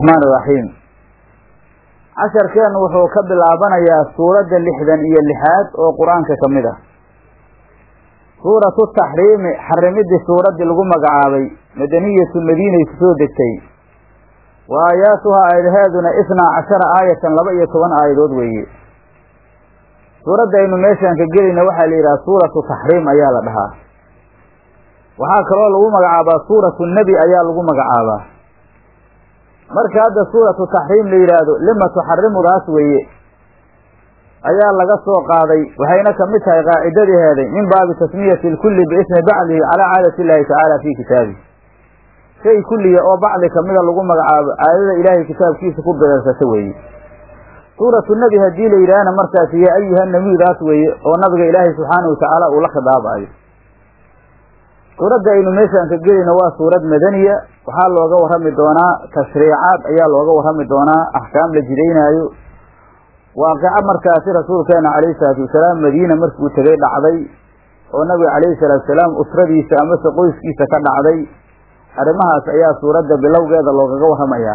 raxmaan iraxiim casharkeennu wuxuu ka bilaabanayaa suuradda lixdan iyo lixaad oo qur-aanka ka mid ah suuratu taxriimi xarimidii suuraddii lagu magacaabay madaniyatu madiinay ku soo degtay wa aayaatuhaa aayadaheeduna isnaa cashara aayatan laba iyo toban aayadood weeye suuradda aynu meeshaan ka gelayna waxaa la yidhaha suuratu taxriim ayaa la dhahaa waxaa kaloo lagu magacaabaa suuratu nebi ayaa lagu magacaabaa marka hadda suuratu taxriim la yidhaahdo lima tuxarimudaas weeye ayaa laga soo qaaday waxayna kamid tahay qaacidadaheeday min baabi tasmiyati lkulli biismi bacdihi calaa caadati illaahi tacaala fii kitaabihi shay kulliya oo bacdi kamida lagu magacaabo caadada ilaahay kitaabkiisa ku bereersata weeye suuratu nebi haddii la yidhaahna markaas yaa ayuha nabiyudaas weeye oo nabiga ilaahay subxaanahu watacaala uu la khidaabayo suuradda aynu meeshaan ka gelayno waa suurad madaniya waxaa looga warrami doonaa tashriicaad ayaa looga warrami doonaa axkaam la jidaynaayo waaqico markaasi rasuulkeena calayhi salaatu wasalaam madiina markuu tegay dhacday oo nabiga calayhi salaatu wasalaam usradiisa amase qoyskiisa ka dhacday arrimahaas ayaa suuradda bilowgeeda loogaga warramayaa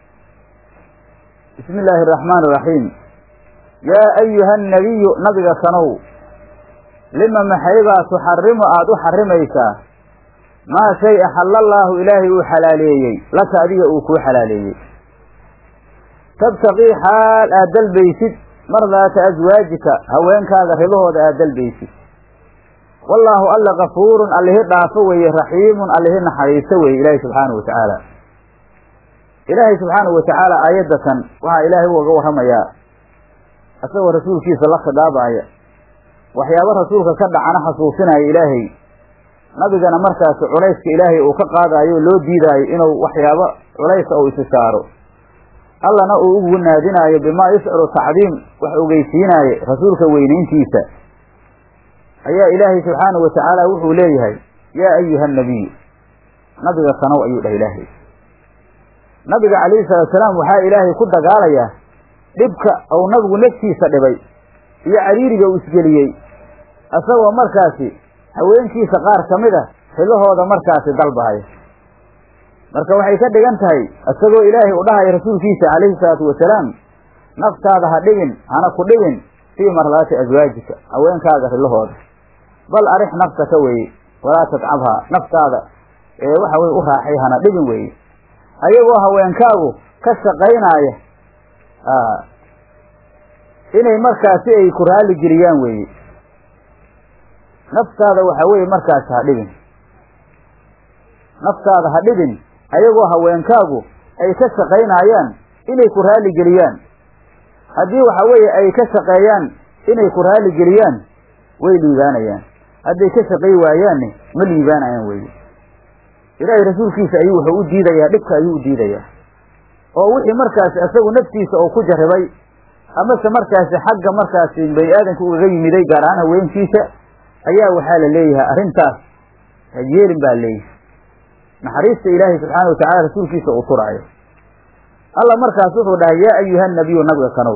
bismi illaahi araxmaan iraxiim yaa ayuha annabiyu nabiga sanow lima maxaybaa tuxarimu aada u xarimaysaa maa shay axallallaahu ilaahay uu xalaaleeyey laka adiga uu kuu xalaaleeyey tabtaqii xaal aad dalbaysid mardaata aswaajika haweenkaaga ribahooda aad dalbaysid wallaahu alla kafuurun allihi dhaafo weeye raxiimun allihi naxariisto weeye ilaahay subxaanahu wa tacaala ilaahay subxaanahu wa tacaala aayaddatan waxaa ilaahay ugaga warramayaa isagoo rasuulkiisa la khidaabaaya waxyaabo rasuulka ka dhacana xasuusinaya ilaahay nabigana markaasi culayska ilaahay uu ka qaadaayo o loo diidaayo inuu waxyaabo culaysa uu isi saaro allana uu ugu naadinaayo bimaa yusciru tacdiim wax ogeysiinaaye rasuulka weynayntiisa ayaa ilaahay subxaanahu wa tacaala wuxuu leeyahay yaa ayuha annabiy nabiga sanow ayuu dhah ilaahay nabiga calayhi salaatu salaam waxaa ilaahay ku dagaalayaa dhibka uu nabigu naftiisa dhibay iyo cariiriga uu isgeliyey isagoo markaasi haweenkiisa qaar ka mid a xibahooda markaasi dalbahaya marka waxay ka dhigan tahay isagoo ilaahay u dhahaya rasuulkiisa calayhi salaatu wasalaam naftaada ha dhibin hana ku dhibin fii mardaati aswaajika haweenkaaga rilahooda bal arix nafsaka weeye walaa tadcabhaa naftaada ee waxa weye u raaxay hana dhibin weeye ayagoo haweenkaagu ka shaqaynaaya inay markaasi ay ku raalli geliyaan weeye naftaada waxa weeye markaasi ha dhibin naftaada ha dhibin ayagoo haweenkaagu ay ka shaqaynaayaan inay ku raalli geliyaan haddii waxa weeye ay ka shaqeeyaan inay ku raalli geliyaan way liibaanayaan hadday ka shaqay waayaanne ma liibaanayaan weye ilaahay rasuulkiisa ayuu wuxuu u diidayaa dhibka ayuu u diidayaa oo wixii markaasi isagu naftiisa oo ku jarribay amase markaasi xagga markaasi bani aadamka ugaga yimiday gaar ahaan haweenkiisa ayaa waxaa la leeyahay arrintaas yeelin baa leeyahay naxariista ilaahay subxaana watacala rasuulkiisa uu turaayo alla markaas wuxuu dhahay yaa ayuha nabiyu nabiga kanow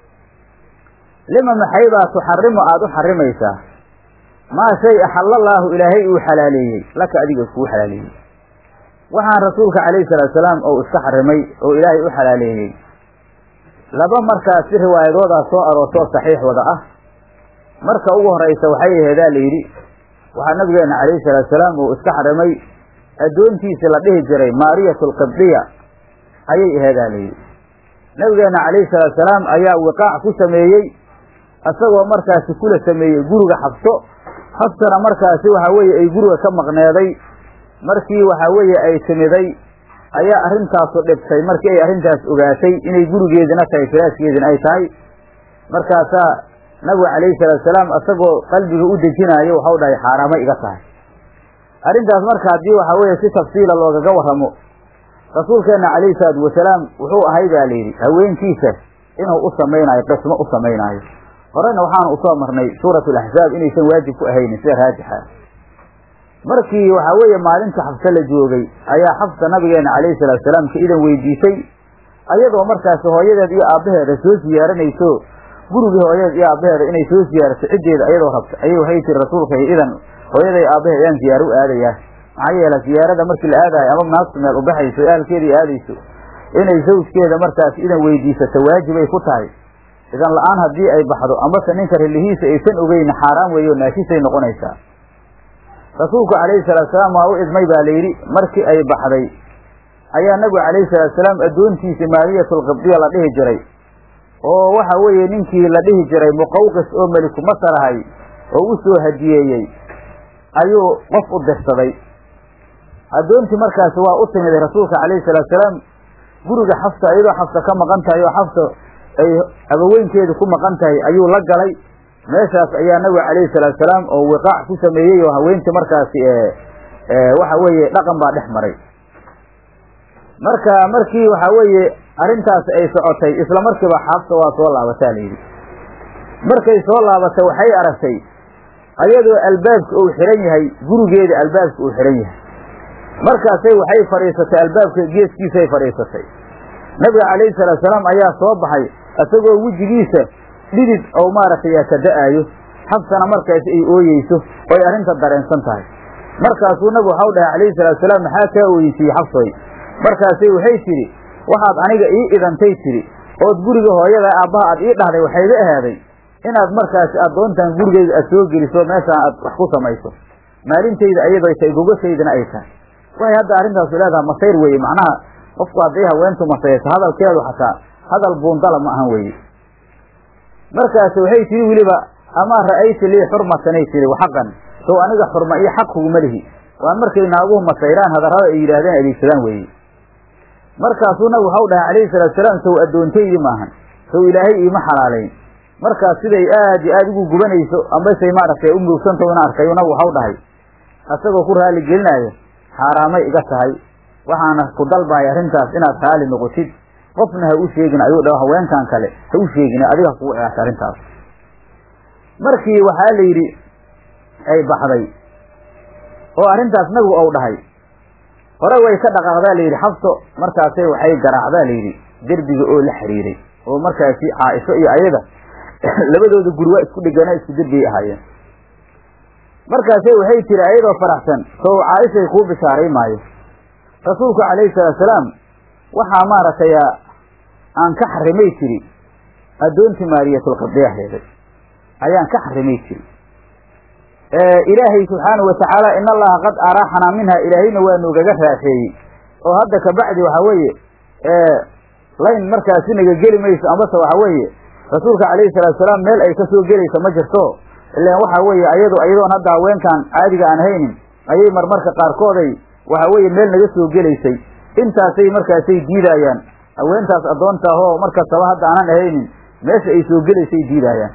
lima maxaybaa tuxarimu aada u xarimaysaa maa shay axallallaahu ilaahay uu xalaaleeyey laka adiga kuu xalaaleeyey waxaan rasuulka calayhi salaatu salaam oo iska xarimay oo ilaahay u xalaaleeyey laba markaasi riwaayadoodaa soo aroortoo saxiix wada ah marka ugu horaysa waxay aheedaa la yidhi waxaa nabigeena calayhi salaatu salaam uu iska xarimay addoontiisi la dhihi jiray maariyatu alqibdiya ayay aheedaa la yidhi nabigeena calayhi salaatu salaam ayaa wiqaac ku sameeyey isagoo markaasi kula sameeyey guriga xabso xabsana markaasi waxa weeye ay guriga ka maqneeday markii waxa weeye ay timiday ayaa arrintaasu dhibtay markii ay arrintaas ogaatay inay gurigeedina tahay firaashkeedina ay tahay markaasaa nabigu calayhi salaatu salaam isagoo qalbiga u dejinaayo waxau dhahay xaaraamay iga tahay arrintaas marka haddii waxa weeye si tafsiila loogaga warramo rasuulkeenna calayhi salaatu wasalaam wuxuu ahay baa la yidhi haweenkiisa inuu u samaynaayo qismo u samaynaayo horena waxaanu usoo marnay suuratu alaxzaab inaysan waajib ku ahaynin sida raajixa markii waxaa weeye maalinta xabse la joogay ayaa xabsa nabigeena calayhi salaatu salaam ka idan weydiisay ayadoo markaasi hooyadeed iyo aabbaheeda soo siyaaranayso gurigii hooyadeed iyo aabbaheeda inay soo siyaarato ciddeeda ayadoo rabta ayay waxay tiri rasuulka idan hooyaday aabbaheed ayaan siyaaro u aadayaa maxaa yeele siyaarada markii la aadayo ama naagtu meel ubaxayso ahalkeedii aadayso inay zawjkeeda markaas idan weydiisato waajibay ku tahay idan la-aan haddii ay baxdo amase ninka rilihiisa aysan ogeyn xaaraan weeye oo naashisay noqonaysaa rasuulku calayhi salaatusalaam waa u idmay baa layidhi markii ay baxday ayaa nabigu calayhi salaatusalaam addoontiisa maaliyatulqibdiya la dhihi jiray oo waxa weeye ninkii la dhihi jiray muqawqis oo meliku masar ahay oo u soo hadiyeeyey ayuu qof u dirsaday addoontii markaasi waa u timiday rasuulka calayhi salaatusalaam guriga xafsa iyadoo xafsa ka maqan tahay oo xafsa ay abaweynkeedu ku maqan tahay ayuu la galay meeshaas ayaa nabiga calayhi salaatusalaam oo wiqaac ku sameeyey oo haweentii markaasi waxa weeye dhaqan baa dhex maray marka markii waxa weeye arrintaas ay socotay isla markiiba xaabta waa soo laabataa layidhi markay soo laabatay waxay aragtay ayadoo albaabka uu xihan yahay gurigeeda albaabka uu xihan yahay markaasay waxay fadhiisatay albaabka geeskiisay fadhiisatay nabiga calayhi salaatusalaam ayaa soo baxay isagoo wejigiisa dhidid oo maaragtay ka da-aayo xabsana markaas ay ooyeyso oy arrinta dareensan tahay markaasuu nabigu waxau dhahay calayhi salaatusalaam maxaa kaa ooyeysiiyey xabsoy markaasay waxay tidhi waxaad aniga ii idantay tidhi ood guriga hooyada aabbaha aad ii dhahday waxayga ahaaday inaad markaasi addoontan gurigeyga aad soo geliso meeshaan aad wax ku samayso maalintayda ayadoo tahay gogashaydana ay tahay waxay hadda arrintaasu leedahay masayr weeye macnaha qofku hadday haweentu masayso hadalkeedu xataa hadal buundala ma ahan weeye markaas waxay tihi weliba amaa ra'ayta lii xurmatanay tihi waxaqan sow aniga xurma iyo xaq kuguma lihi waan markay naaguhu masayraan hadarrada ay yidhaahdeen adeegsadaan weeye markaasuu nabigu waxau dhahay calayhi salaatusalaam sow addoontaydi maahan sow ilaahay iima xalaalayn markaas siday aad iyo aada ugu gubanayso ambasay maaragtay u muugsantaho in arkay nabigu waxau dhahay asagoo ku raali gelinaayo xaaraamay iga tahay waxaana ku dalbahay arrintaas inaad raali noqotid qofna ha u sheegin ayuu dhaho haweenkan kale ha u sheegin adiga ha kugu eegta arrintaas markii waxaa la yidhi ay baxday oo arrintaas nabigu ou dhahay hore way ka dhaqaaqdaa layidhi xabso markaasay waxay garaacdaa layidhi derbiga oo la xiriiray oo markaasi caaisho iyo ayada labadooda guri waa isku dhegana isku derbiyay ahaayeen markaasay waxay tiri ayadoo faraxsan sow caaishay kuu bishaaray maayo rasuulku calayhi salaatusalaam waxaa maaragtay aan ka xarimay tiri addoontii maariyatulqibdiyaheeda ayaan ka xarimay tiri ilaahay subxaanahu watacaala in allaha qad araaxanaa minha ilaahayna waa noogaga raaxeeyey oo hadda kabacdi waxa weeye layn markaasi naga geli mayso amase waxa weeye rasuulka calayhi salaatusalaam meel ay kasoo gelaysa ma jirto ilaan waxa weeye ayado ayadoon hadda haweenkan caadiga aan haynin ayay marmarka qaarkooday waxa weeye meel naga soo gelaysay intaasay markaasay diidaayaan haweentaas addoonta ahoo markastaba hadda aanan ahaynin meesha ay soo gelaysay diidaayaan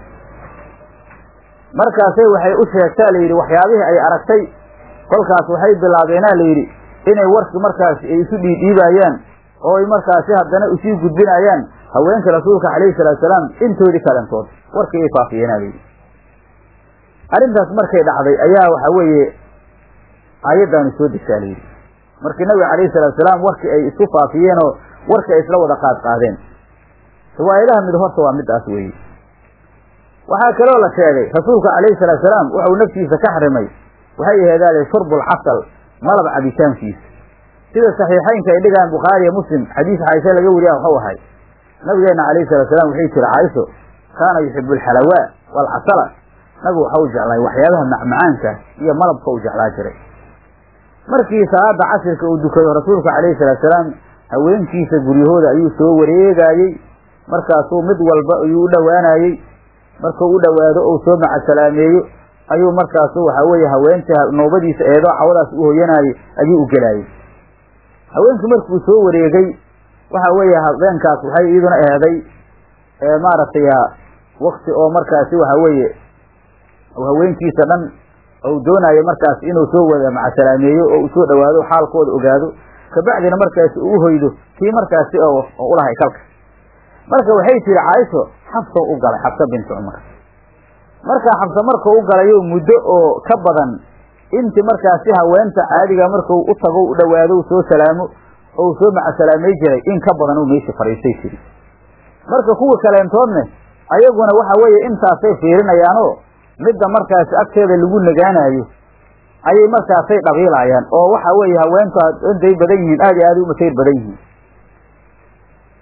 markaasay waxay u sheegtaa layidhi waxyaabihii ay aragtay kolkaas waxay bilaabeenaa layidhi inay warki markaas ay isu dhiidhiibaayaan oo ay markaasi haddana usii gudbinayaan haweenka rasuulka calayhi salaatusalaam intoodii kalentood warkii ay faafiyeenaa layidhi arrintaas markay dhacday ayaa waxa weeye aayaddaanu soo degtaa layidhi markii nabiga calayhi salaatusalaam warkii ay isku faafiyeenoo warkii ay isla wada qaad qaadeen riwaayadaha mid horta waa midaas weeye waxaa kaloo la sheegay rasuulka calayhi salaatusalaam wuxuu naftiisa ka xarimay waxay aheedaale shurbulcasal malab cabitaankiisa sida saxiixaynka ay dhigaan bukhaari iyo muslim xadiis caaisha laga wariya waxuu ahay nabigeena calayhi salaatusalaam waxay tiri caaisho kaana yuxibu alxalawaa waalcasala nabigu waxa u jeclaay waxyaabaha macmacaanka iyo malabka u jeclaa jiray markii salaada casirka uu dukado rasuulka calayhi salaatusalaam haweenkiisa guryahooda ayuu soo wareegaayey markaasuu mid walba ayuu u dhowaanayey markuu u dhowaado ou soo macasalaameeyo ayuu markaasu waxa weeye haweentii noobadiisa eedoo cawadaas u hoyanaayey ayuu u gelaayey haweenkii markuu soo wareegay waxa weeye habeenkaas waxay iyaduna eeday maaragtay wakti oo markaasi waxa weeye haweenkiisa dhan ou doonayo markaas inuu soo wada macasalaameeyo oo uu soo dhowaado xaalkooda ogaado kabacdina markaasi uu hoydo kii markaasi oo ulahay kalka marka waxay tiri caaisho xabsoo u galay xabsa binti cumar markaa xabsa markuu u galayo muddo oo ka badan inti markaasi haweenta caadiga marku u tago u dhowaado soo salaamo ou soo macasalaamay jiray in ka badan uu meesha fadhiistay tiri marka kuwa kaleentoodne ayaguna waxa weeye intaasay fiirinayaanoo midda markaasi agteeda lagu nagaanayo ayay markaasay dhabiilaayaan oo waxa weeye haweentu intay badan yihiin aad iyo aad u masayr badan yihiin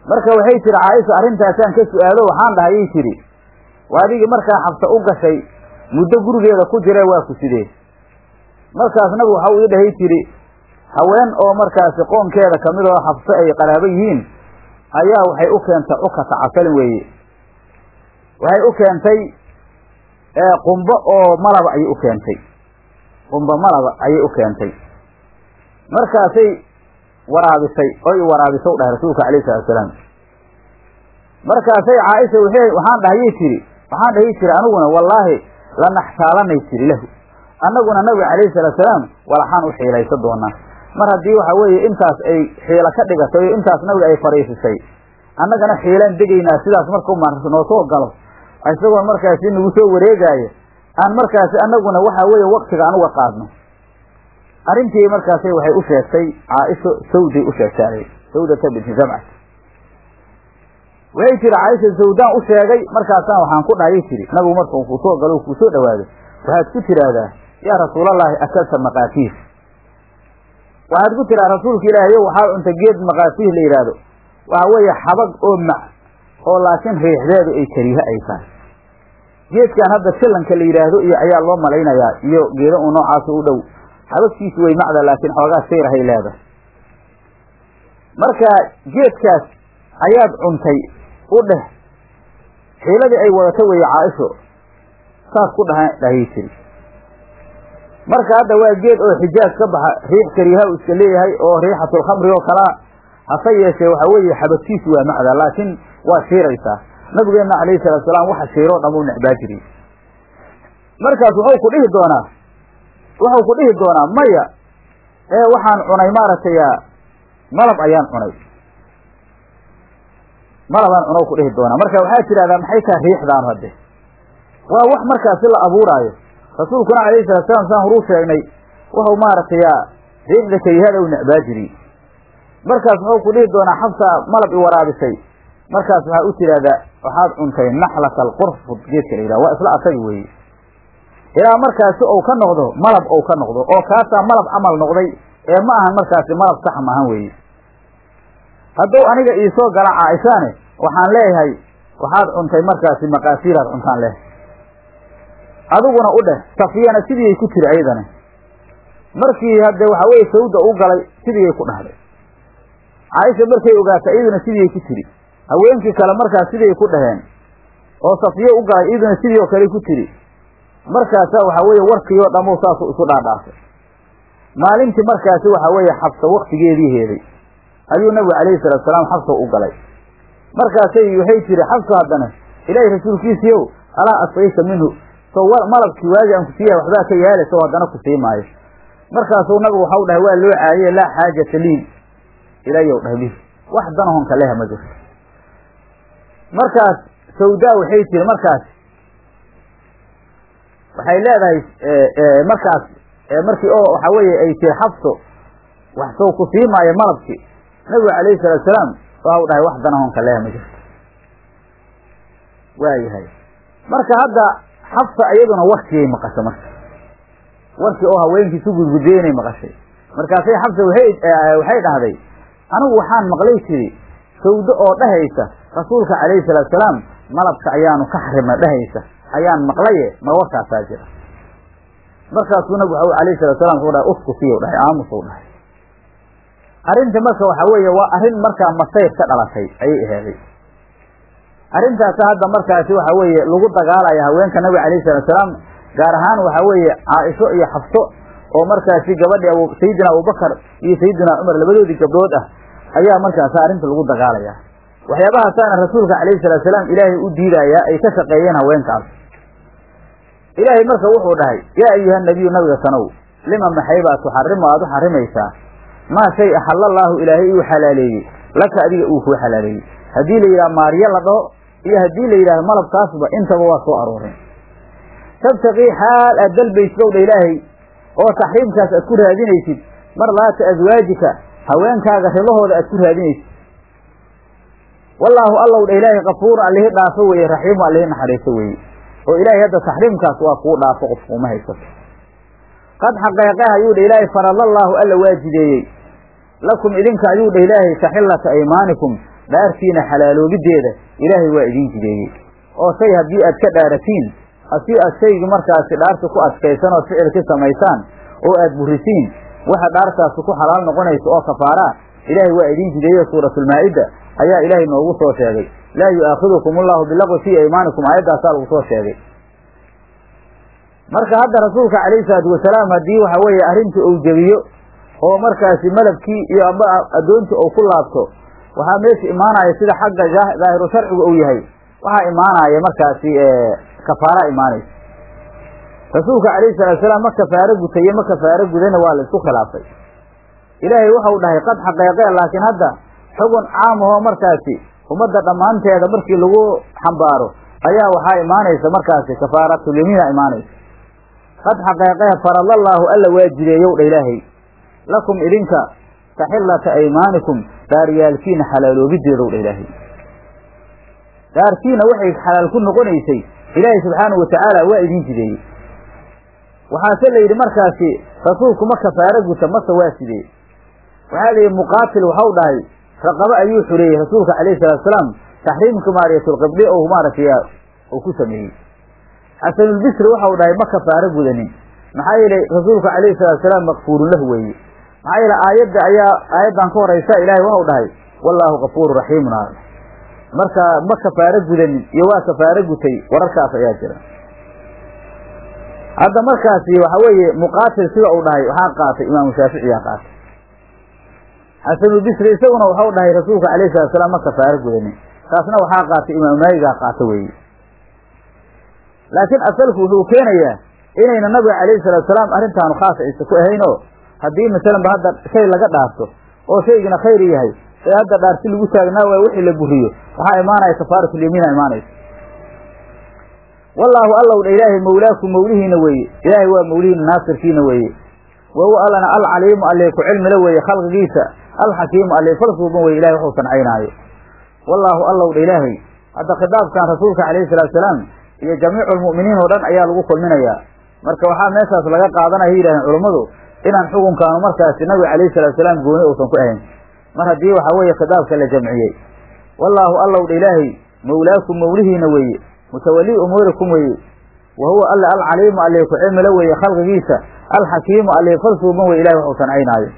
marka waxay tihi caaisha arrintaasaan ka su-aalo waxaan dhahayay tidhi waa adigii markaa xabsa u gashay muddo gurigeeda ku jira waa ku sidee markaas nabigu waxa uu ii dhahay tidhi haween oo markaasi qoonkeeda kamid oo xabso ay qaraabo yihiin ayaa waxay u keentay cukata casalin weeye waxay u keentay qumbo oo malaba ayay u keentay qumbo malaba ayay u keentay markaasay waraabisay oy waraabisa u dhahay rasuulka alayh salatu salaam markaasay caaisha w waxaan dhahayay tiri waxaan dhahay tiri aniguna wallaahi lanaxtaalanay tiri lahu annaguna nabiga calayhi salatu salaam walaxaan u xiilaysa doonaa mar haddii waxa weeye intaas ay xiilo ka dhigatay oo intaas nabiga ay fariisisay annagana xiilaan degaynaa sidaas markau noo soo galo isagoo markaasi nagu soo wareegaayo aan markaasi annaguna waxa weeye waktiga aan uga qaadno arrintii markaasi waxay u sheegtay caaisho sawday u sheegtay sawdata binti zamca waxay tiri caaisha sawdaan u sheegay markaasaan waxaan ku dhahayay tiri nabigu markau kusoo galo kuusoo dhawaado waxaad ku tiraahdaa yaa rasuulallaahi akalta maqaatiir waxaad ku tiraa rasuulka ilaahayo waxaa cunta geed maqaatiir la yidhaahdo waxa weeye xabag oo mac oo laakiin riixdeedu ay kariiho ay tahay geedkan hadda sillanka la yidhaahdo iyo ayaa loo malaynayaa iyo geeda uu noocaasi u dhow xabagtiisu way macda laakiin xoogaa sayrahay leedahay marka geedkaas ayaad cuntay u dheh xiiladii ay wadato weeye caaisho saas ku dhaha dhahayy tiri marka hadda waa geed oo xijaaj ka baxa riix kariiha uu iska leeyahay oo riixatulkhamri oo kalaa hase yeeshee waxa weeye xabadkiisu waa macda laakiin waa shiiraysaa nabigeenna calayhi salatu salaam waxa shiiroo dham u necbaa jiriy markaas wuxuu ku dhihi doonaa wuxuu ku dhihi doonaa maya ee waxaan cunay maaragtay malab ayaan cunay malabaan cunow ku dhihi doonaa marka waxaa tidhahdaa maxay tahay riixdaan hadde waa wax markaasi la abuuraayo rasuulkuna calayhi salatu salaam saan horuu sheegnay wuxuu maaragtay riixda karihada u necbaa jiriy markaas wuxuu ku dhihi doonaa xabsaa malab i waraabisay markaas waxaa u tidhahdaa waxaad cuntay naxlata alqurfud geedka la yidhaha waa isla asagi weeye ilaa markaasi ou ka noqdo malab ou ka noqdo oo kaasaa malab camal noqday ee ma ahan markaasi malab sax maahan weeye hadduu aniga iisoo gala caaishaane waxaan leeyahay waxaad cuntay markaasi maqaasiiraad cuntaan leh adiguna u dheh safiyana sidiiay ku tiri ayadana markii hadde waxa weye sawda u galay sidiiay ku dhahday caaisha markay ogaatay iyaduna sidiiay ku tiri haweenkii kale markaas sidiay ku dhaheen oo safiye u galay iyaduna sidii oo kale ku tiri markaasaa waxa weeye warkii oo dhammow saasuu isu dhaadhaafay maalintii markaasi waxa weeye xabsa waktigeedii heeday ayuu nabigu calayhi salatu salaam xabsa u galay markaasay waxay tiri xabsa haddana ilaahay rasuulkiisiiow alaa asfayta minhu so malabkii waagi aan ku siiyahay waxbaa ka yaala sow haddana ku sii maayo markaasuu nabigu waxau dhahay waa loo caayiye laa xaajata lii ilayow dhahay bihi wax danahonka leha ma jirto markaas sawdaa waxay tiri markaas waxay leedahay markaas markii oo waxa weeye ay tiri xabso wax sow ku sii maayo malabkii nabigu calayhi salatu salaam waxau dhahay wax danahonka leha ma jirto waayahay marka hadda xabsa iyaduna warkiyay maqashay marka warkii oo haweenkii su gudgudeynay maqashay markaasay xabsa waxay dhahday anigu waxaan maqlay tiri sawdo oo dhahaysa rasuulka calayhi salaatu salaam malabka ayaanu ka xarimna dhahaysa ayaan maqlaye ma warkaasaa jira markaasuu nabigu waxa alayhi salatu salam wuxuu dhahay uskusiyow dhahay aamusou dhahay arrinta marka waxa weeye waa arrin markaa masayr ka dhalatay ayay aheeday arrintaasi hadda markaasi waxa weeye lagu dagaalaya haweenka nabiga calayhi salatu salaam gaar ahaan waxa weeye caaisho iyo xabso oo markaasi gabadhi abu sayidina abubakar iyo sayidina cumar labadoodii gabdhood ah ayaa markaasi arrinta lagu dagaalaya waxyaabahaasana rasuulka calayhi salatu salaam ilaahay u diidayaa ay ka shaqeeyeen haweenkaas ilaahay marka wuxuu dhahay yaa ayuha nabiyu nabiga sanow lima maxay baa tuxarimu aada u xarimaysaa maa shay axalla allaahu ilaahay uu xalaaleeyey laka adiga uu kuu xalaaleeyey haddii la yidhaha maariyo la dhaho iyo haddii la yidhahdo malabkaasba intaba waa soo arooreen tabtaqii xaal aad dalbaysid ow dha ilaahay oo taxriimkaas aad ku raadinaysid marlaata aswaajika haweenkaaga ridahooda aad ku raadinaysid wallaahu allow dha ilaahay kafuurun allihi dhaafo weeye raxiimu allihi naxariiso weeye oo ilaahay hadda taxriimkaas waa kuu dhaafo qof kuuma haysato qad xaqeeqeh ayuu dha ilaahay faradallaahu alla waa jideeyey lakum idinka ayuu dha ilaahay taxillata aymaanikum dhaartiina xalaaloobideeda ilaahay waa idiin jideeyey oo shay haddii aad ka dhaaratiin haddii aad shaygii markaasi dhaarta ku adkaysan ood ficilki samaysaan oo aad burisiin waxa dhaartaasi ku xalaal noqonaysa oo kafaaraa ilaahay waa idiin jideeye suuratulmaa'ida ayaa ilaahay noogu soo sheegay laa yu'aakhidukum allahu bilaqwi fii aymaanikum aayaddaasaa lagu soo sheegay marka hadda rasuulka calayhi salaatu wasalaam haddii waxa weeye arrintii uu jebiyo oo markaasi malabkii iyo amba addoontii uu ku laabto waxaa meesha imaanaya sida xagga daahiru sharcigu uu yahay waxaa imaanaya markaasi kafaara imaanaysa rasuulka calayhi salatu wasalaam ma kafaaro gutaye ma kafaaro gudana waa la isku khilaafay ilaahay waxau dhahay qad xaqeeqee laakiin hadda xugun caam ahoo markaasi ummadda dhammaanteeda markii lagu xambaaro ayaa waxaa imaanaysa markaasi kafaaratulyamiina imaanaysa qad xaqeeqee faradallaahu alla waa jideeyow dha ilaahay lakum idinka taxillata aymaanikum dhaaryaalkiina xalaaloobideedow dha ilaahay dhaartiina waxay xalaal ku noqonaysay ilaahay subxaanahu watacaala waa idiin jideeyey waxaase la yidhi markaasi rasuulku ma kafaaro guta mase waa sidee waxaa la yidhi muqaatil waxau dhahay raqabo ayuu xureeyey rasuulka calayhi salatu wasalaam taxriimka maariyatulqibli ou maaragtay uu ku sameeyey xasanulbisri waxau dhahay ma kafaaro gudanin maxaa yeelay rasuulka calayhi salatu wasalaam makfuurun lahu weeye maxaa yeele aayadda ayaa aayaddan ka horaysa ilaahay waxau dhahay wallaahu kafuuru raxiimun a marka ma kafaaro gudanin iyo waa kafaaro gutay wararkaas ayaa jira hadda markaasi waxa weeye muqaatil sida uu dhahay waxaa qaatay imaamu shaaficiyaa qaatay xasanulbisri isaguna waxau dhahay rasuulka calayhi salatu wasalaam ma kafaaro gudanin taasna waxaa qaatay imaamu maaligaa qaata weeye laakiin asalku wuxuu keenayaa inayna nabiga calayhi salatu wasalaam arrintaanu khaas aysa ku ahayn oo haddii masalan ba hadda shay laga dhaarto oo shaygina khayr yahay ee hadda dhaarti lagu taagnaa waay wixii la buriyo waxaa imaanaya kafaaratulyamiina imaanaysa wallaahu allow dha ilaahay mawlaakum mawlihiina weeye ilaahay waa mawlihiina naasirkiina weeye wa huwa allana alcaliimu allee ku cilmila weeye khalqigiisa alxakiimu allee falsuuban weye ilahay waxuu sancaynaayo wallaahu allow dha ilaahay hadda khitaabkan rasuulka calayhi salatu wasalaam iyo jamiicu lmu'miniin oo dhan ayaa lagu kulminayaa marka waxaa meeshaas laga qaadanaya yidhahdeen culummadu inaan xukunkaanu markaasi nabiga calayhi salatu wasalaam gooni uusan ku ahayn mar haddii waxaa weeye khitaabka la jamciyey wallaahu allow dha ilaahay mawlaakum mawlihiina weeye mutawalii umuurikum weeye wa huwa alla alcaliimu allee ku cilmila weeye khalqigiisa alxakiimu allee falsuuban weye ilahay waxuu sancaynaayo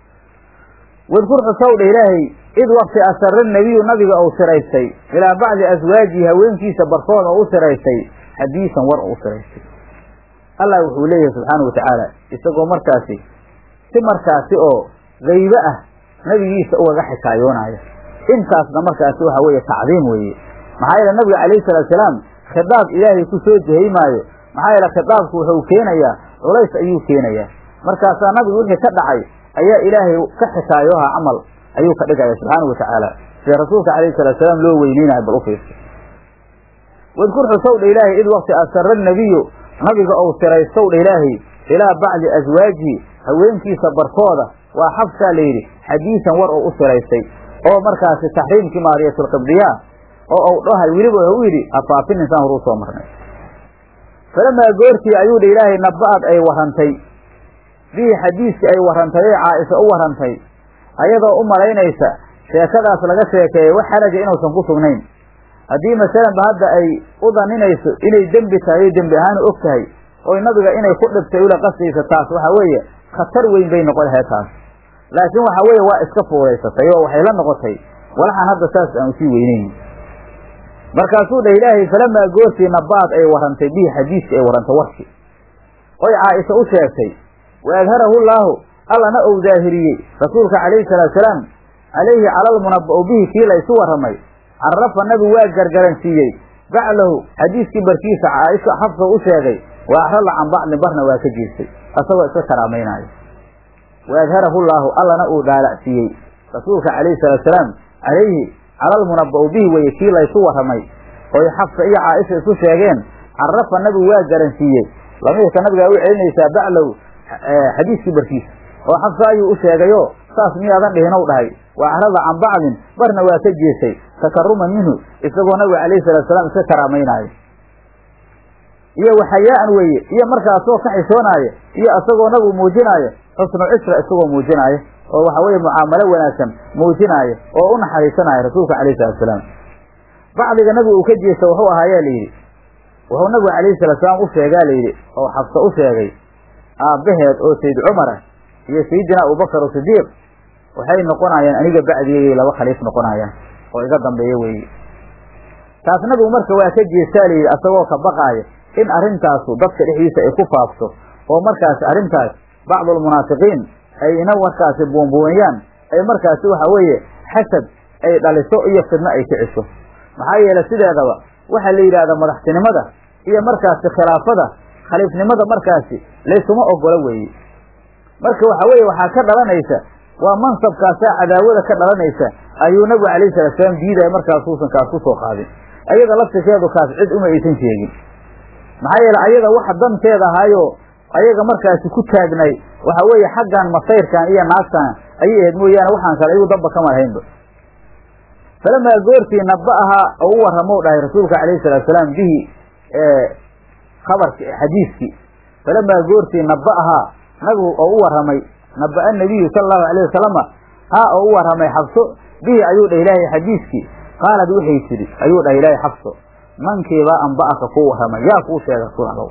wadkur xusow dha ilaahay id wakti asara nebiyu nabiga uu siraystay ilaa bacdi aswaajihi haweenkiisa barkooda u siraystay xadiisan war u siraystay allah wuxuu leeyahay subxaana wa tacaala isagoo markaasi si markaasi oo gaybe ah nabigiisa ugaga xikaayoonaya intaasna markaasi waxa weeye tacdiim weeye maxaa yeele nabiga calayhi salatu salaam khidaab ilaahay ku soo jehey maayo maxaa yeele khidaabku wuxuu keenayaa culays ayuu keenayaa markaasaa nabigu wixii ka dhacay ayaa ilaahay ka xikaayooha camal ayuu ka dhigaya subxaanau watacaala sida rasuulka calayhi salatu salaam loo weyneynayo bal u fiirsa wadkur xusow dha ilaahay id wakti asara nabiyu nabiga ou siraystow dha ilaahay ilaa bacdi aswaajihi haweenkiisa barkooda waa xabsaa la yidhi xadiisan war oo u siraystay oo markaasi taxriimkii maariyatulqibdiyaa oo ou dhahay weliba u yidhi afaafin insaan horuu soo marnay falamaa goortii ayuu dha ilaahay naba'ad ay warrantay bihi xadiiskii ay warrantay ee caaisha u warrantay ayadoo u malaynaysa sheekadaas laga sheekeeyey wax xaraja inuusan ku sugnayn haddii masalanba hadda ay u daninayso inay dembi tahay o dembi ahaan og tahay oy nabiga inay ku dhibtay ula qasdaysa taas waxa weeye khatar weyn bay noqon lahayd taas laakiin waxa weeye waa iska fuudaysatay oo waxay la noqotay walaxaan hadda saas aan usii weyneyn markaasuu dhah ilaahay falamaa goortii nabaad ay warrantay bihi xadiiskii ay warrantay warkii oy caaisha u sheegtay wa adharahu llaahu allana ou daahiriyey rasuulka calayhi salaatu salaam calayhi calalmunaba'u bihi kii la ysu warramay carafa nabigu waa gargaransiiyey baclahu xadiiskii barkiisa caaisha xafsa u sheegay wa axrala can bacdin barna waa ka jiirtay asagoo iska karaamaynayo wa adharahu llaahu allana uu dhaalacsiiyey rasuulka calayhi salaatu salaam calayhi calalmunaba'u bihi weye kii laysu warramay oy xafsa iyo caaisha isu sheegeen carafa nabigu waa garansiiyey lamiirka nabigaa u celinaysaa baclow xadiiskii barkiisa oo xafsa ayuu u sheegayo saas miyaadan dhihinow dhahay wa axrada can bacdin barna waa ka jeestay takaruman minhu isagoo nabiga calayhi salatu salaam iska karaamaynaayo iyo waxayaa-an weeye iyo markaasoo ka xishoonaayo iyo isagoo nabigu muujinaayo xusnu cishra isagoo muujinaayo oo waxa weeye mucaamalo wanaagsan muujinaayo oo u naxariisanaayo rasuulka calayhi salatu salaam bacdiga nabiga uu ka jeesta wuxuu ahaayaa layidhi wuxuu nabigu calayhi salatu salaam u sheegaa layidhi oo xabsa u sheegay aabbaheed oo sayd cumara iyo sayidina abubakar o sidiiq waxay noqonayaan aniga bacdigay laba khaliif noqonayaan oo iga dambeeya weeye taas nabigu marka waa ka jeestaa layidhi asagoo ka baqaaya in arrintaasu dadka dhexdiisa ay ku faafto oo markaasi arrintaas bacdulmunaafiqiin ay ina markaasi buunbuuniyaan ay markaasi waxa weeye xasad ay dhaliso iyo fidno ay kiciso maxaa yeelay sideedaba waxaa la yidhahdaa madaxtinimada iyo markaasi khilaafada khaliifnimada markaasi laysuma ogola weeye marka waxa weeye waxaa ka dhalanaysa waa mansabkaasaa cadaawada ka dhalanaysa ayuu nabigu calayhi salatu salaam diidaya markaasuusan kaas ku soo qaadin ayada laftirkeedu kaas cid uma aysan sheegin maxaa yeele ayada waxa danteeda ahaayo ayaga markaasi ku taagnay waxa weeye xaggan masayrkan iyo naagtan ayay ahayd mooyaane waxaan kale iyagu damba kama lahaynba falamaa goortii naba ahaa oo u warramow dhahay rasuulka calayhi salatu salaam bihi khabarki xadiiskii falamaa goortii naba ahaa nabigu oo u warramay naba-a nabiyu sala allahu alayh wasalama haa oo u warramay xabso bihi ayuu dhah ilaahay xadiiskii qaalad waxay tidhi ayuu dhah ilaahay xabso mankiibaa anba'aka kuu warramay yaa kuu sheega rasuul allow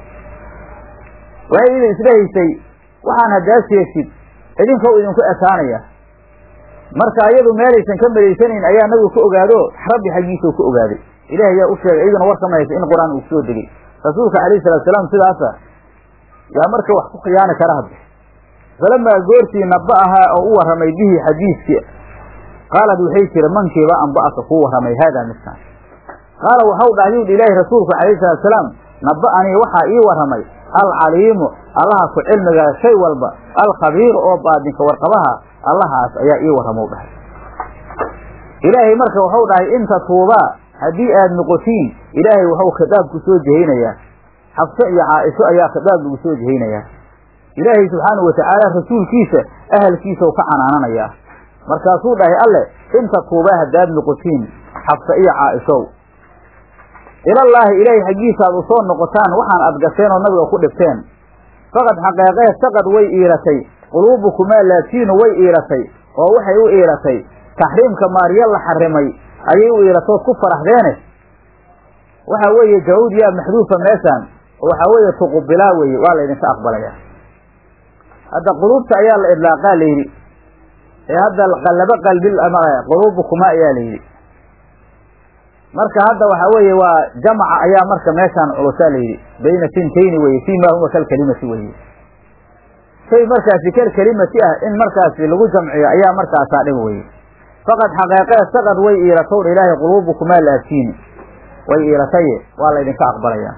waxay idin isdhahaysay waxaan haddaa sheegtid idinkow idinku ekaanaya marka iyadu meelaysan ka malaysanayn ayaa nabigu ka ogaado rabbi xaggiisau ka ogaaday ilaah ayaa u sheegay iyaduna war kamaysa in qur-aan uu soo degay rasuulka calayhi salatu salaam sidaasa yaa marka wax ku khiyaani kara hadda falamaa goortii naba ahaa oo u warramay bihi xadiiskii qaalad waxay tiri mankiiba anba'aka kuu warramay haadaa midkaan qaala waxau dhahay yuu ilaahi rasuulku calayhi salatu salaam naba-anii waxaa ii warramay alcaliimu allaha ku cilmigaa shay walba alkhabiiru oo baadinka warqabaha allahaas ayaa ii warramow dhahay ilaahay marka waxau dhahay inta tuubaa haddii aad noqotiin ilaahay waxau khitaab ku soo jehaynayaa xabso iyo caaisho ayaa khitaab lagu soo jehaynayaa ilaahay subxaanahu watacaala rasuulkiisa ahalkiisau ka canaananayaa markaasuu dhahay alle inta tuubaa haddaad noqotiin xabso iyo caaishow ilallaahi ilaahay xaggiisa aad u soo noqotaan waxaan aad gasheen oo nabiga ku dhibteen faqad xaqeeqee saqad way iilatay quluubukumaa laatiinu way iilatay oo waxay u iilatay taxriimka maarya la xarimay ayay u iilatood ku faraxdeene waxa weeye jawud yaa maxduufa meeshaan oo waxaa weeye tuqubilaa weeye waa laydinka aqbalaya hadda quluubta ayaa la idlaaqaa layidhi ee hadda qallabo qalbil quluubukuma ayaa layidhi marka hadda waxa weeye waa jamaca ayaa marka meeshaan culusaa layidhi bayna sintayni weye fii ma huwa kalkelimati weye shay markaasi kalkelimati ah in markaasi lagu jamciyo ayaa markaasaa dhib weye faqad xaqeeqee saqad way iilatowdha ilaahay quluubukumaa laabtiini way iilataye waa laydinka aqbalaya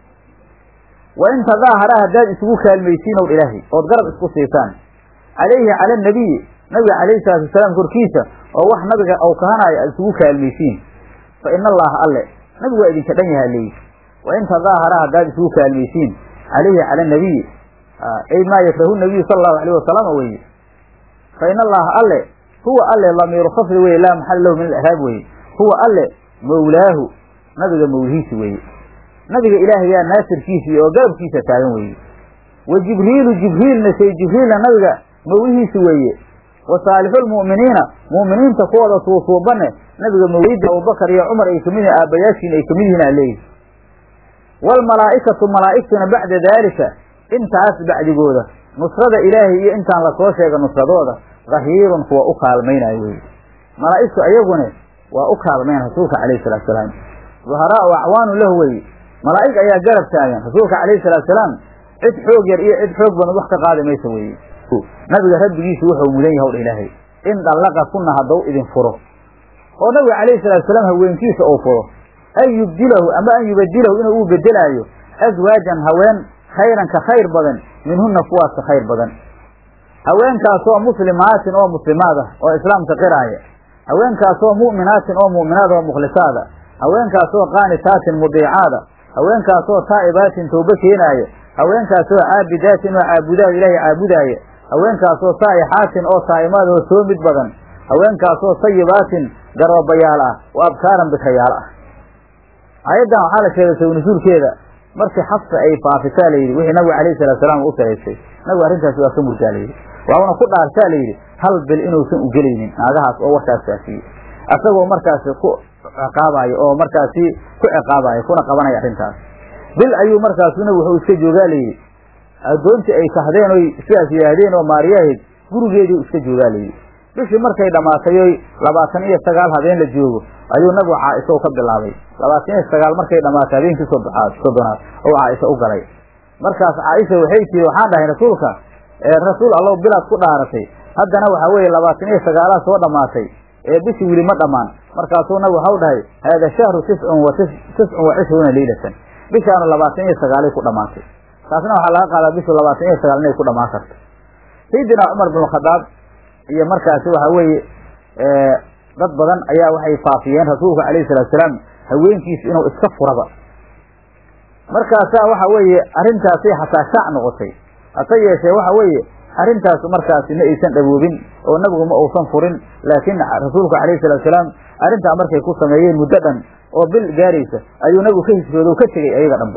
wa in tadaahara haddaad isugu kaalmaysiin ow ilaahay ood garab isku siisaan calayhi cala anabiyi nabiga calayhi salaatu wasalaam korkiisa oo wax nabiga ou kahanaayo aad isugu kaalmaysiin fa ina allaha alle nabigu waa idinka dhan yaha leeyi wa in tadaahara haddaad isugu kaalmaysiin calayhi cala anabiyi ay maa yakrahu nabiyu sala allahu alayh wasalama weeye fa ina allaha alle huwa alle lamiiru khafdi weye laa maxala lahu min alaraab weye huwa alle mawlaahu nabiga mawlihiisi weeye nabiga ilaahayaa naasirkiisii oo garabkiisa taagan weeye wa jibriilu jibriilna say jibriilna nabiga mawlihiisi weeye wa saalixulmu'miniina mu'miniinta kuwooda suusuubane nabiga mawlida abubakar iyo cumar ay kamid yihin aabbayaashiina ay kamid yihiin aa leeyihi waalmalaa'ikatu malaa'igtuna bacda daalika intaas bacdigooda nusrada ilaahay iyo intaan lasoo sheega nusradooda dhahiirun kuwa u kaalmaynayo weye malaa'igtu ayagune waa u kaalmayn rasuulka calayhi salatu salaam duharaau acwaanu lahu weye malaa'ig ayaa garab taagan rasuulka calayhi salatu salaam cid xoog yar iyo cid xoog badan wax ka qaadi maysa weye nabiga rabbigiisu wuxuu mudan yahay dha ilaahay in dallaqa kunna haddau idin furo oo nabiga calayhi salatu salaam haweenkiisa uu furo an yubdilahu ama an yubadilahu inuu u bedelaayo aswaajan haween khayran ka khayr badan minhunna kuwaas ka khayr badan haweenkaasoo muslimaatin oo muslimaad ah oo islaamka qiraaya haweenkaasoo mu'minaatin oo mu'minaad oo mukhlisaada haweenkaasoo qaanitaatin mudiicaada haweenkaasoo taa'ibaatin tawbo keenaaya haweenkaasoo caabidaatin oo caabudaad ilaahay caabudaaya haweenkaasoo saa'ixaatin oo saa'imaad oo soo mid badan haweenkaasoo sayibaatin garoobayaal ah oo abkaaran bikayaal ah aayaddan waxaa la sheegay sawnasuulkeeda markii xabsa ay faafisaa layidhi wixii nabiga alayhi salatu salaam u saraysay nabigu arrintaasi waa ka murgaa layidhi waana ku dhaartaa layidhi hal bil inuusan u gelaynin naagahaas oo warkaas faafiyey asagoo markaasi ku ciqaabayo oo markaasi ku ciqaabayo kuna qabanaya arrintaas bil ayuu markaasuna wuxuu iska joogaa layidhi addoontii ay kahdeen oy sidaas yidhaahdeen oo maariyahayd gurigeedii iska joogaa layidhi bishii markay dhammaatay oy labaatan iyo sagaal habeen la joogo ayuu nabigu caaisha ka bilaabay labaatan iyo sagaal markay dhammaatay habeenkii soddoaad soddonaad oo caaisha u galay markaas caaisha waxay tiri waxaan dhahay rasuulka rasuul allow bilaad ku dhaaratay haddana waxaa weeye labaatan iyo sagaalaad soo dhammaatay ee bishii weli ma dhammaan markaasuu nabigu waxau dhahay haada shahru tiscun wa tiscun wa cishruuna leylatan bishaanu labaatan iyo sagaalay ku dhammaatay taasna waxaa laga qaadaa bishu labaatan iyo sagaal inay ku dhammaan karto sayidina cumar bin khadaab iyo markaasi waxa weeye dad badan ayaa waxay faafiyeen rasuulka alayhi salatu salaam haweenkiisa inuu iska furaba markaasaa waxa weeye arrintaasay xataa shaac noqotay hase yeeshee waxa weeye arrintaas markaasi ma aysan dhawoobin oo nabigu ma uusan furin laakiin rasuulku alayhi salatu salaam arrintaa markay ku sameeyeen muddo dhan oo bil gaaraysa ayuu nabigu ka hijrooda o ka tegey ayaga dhanba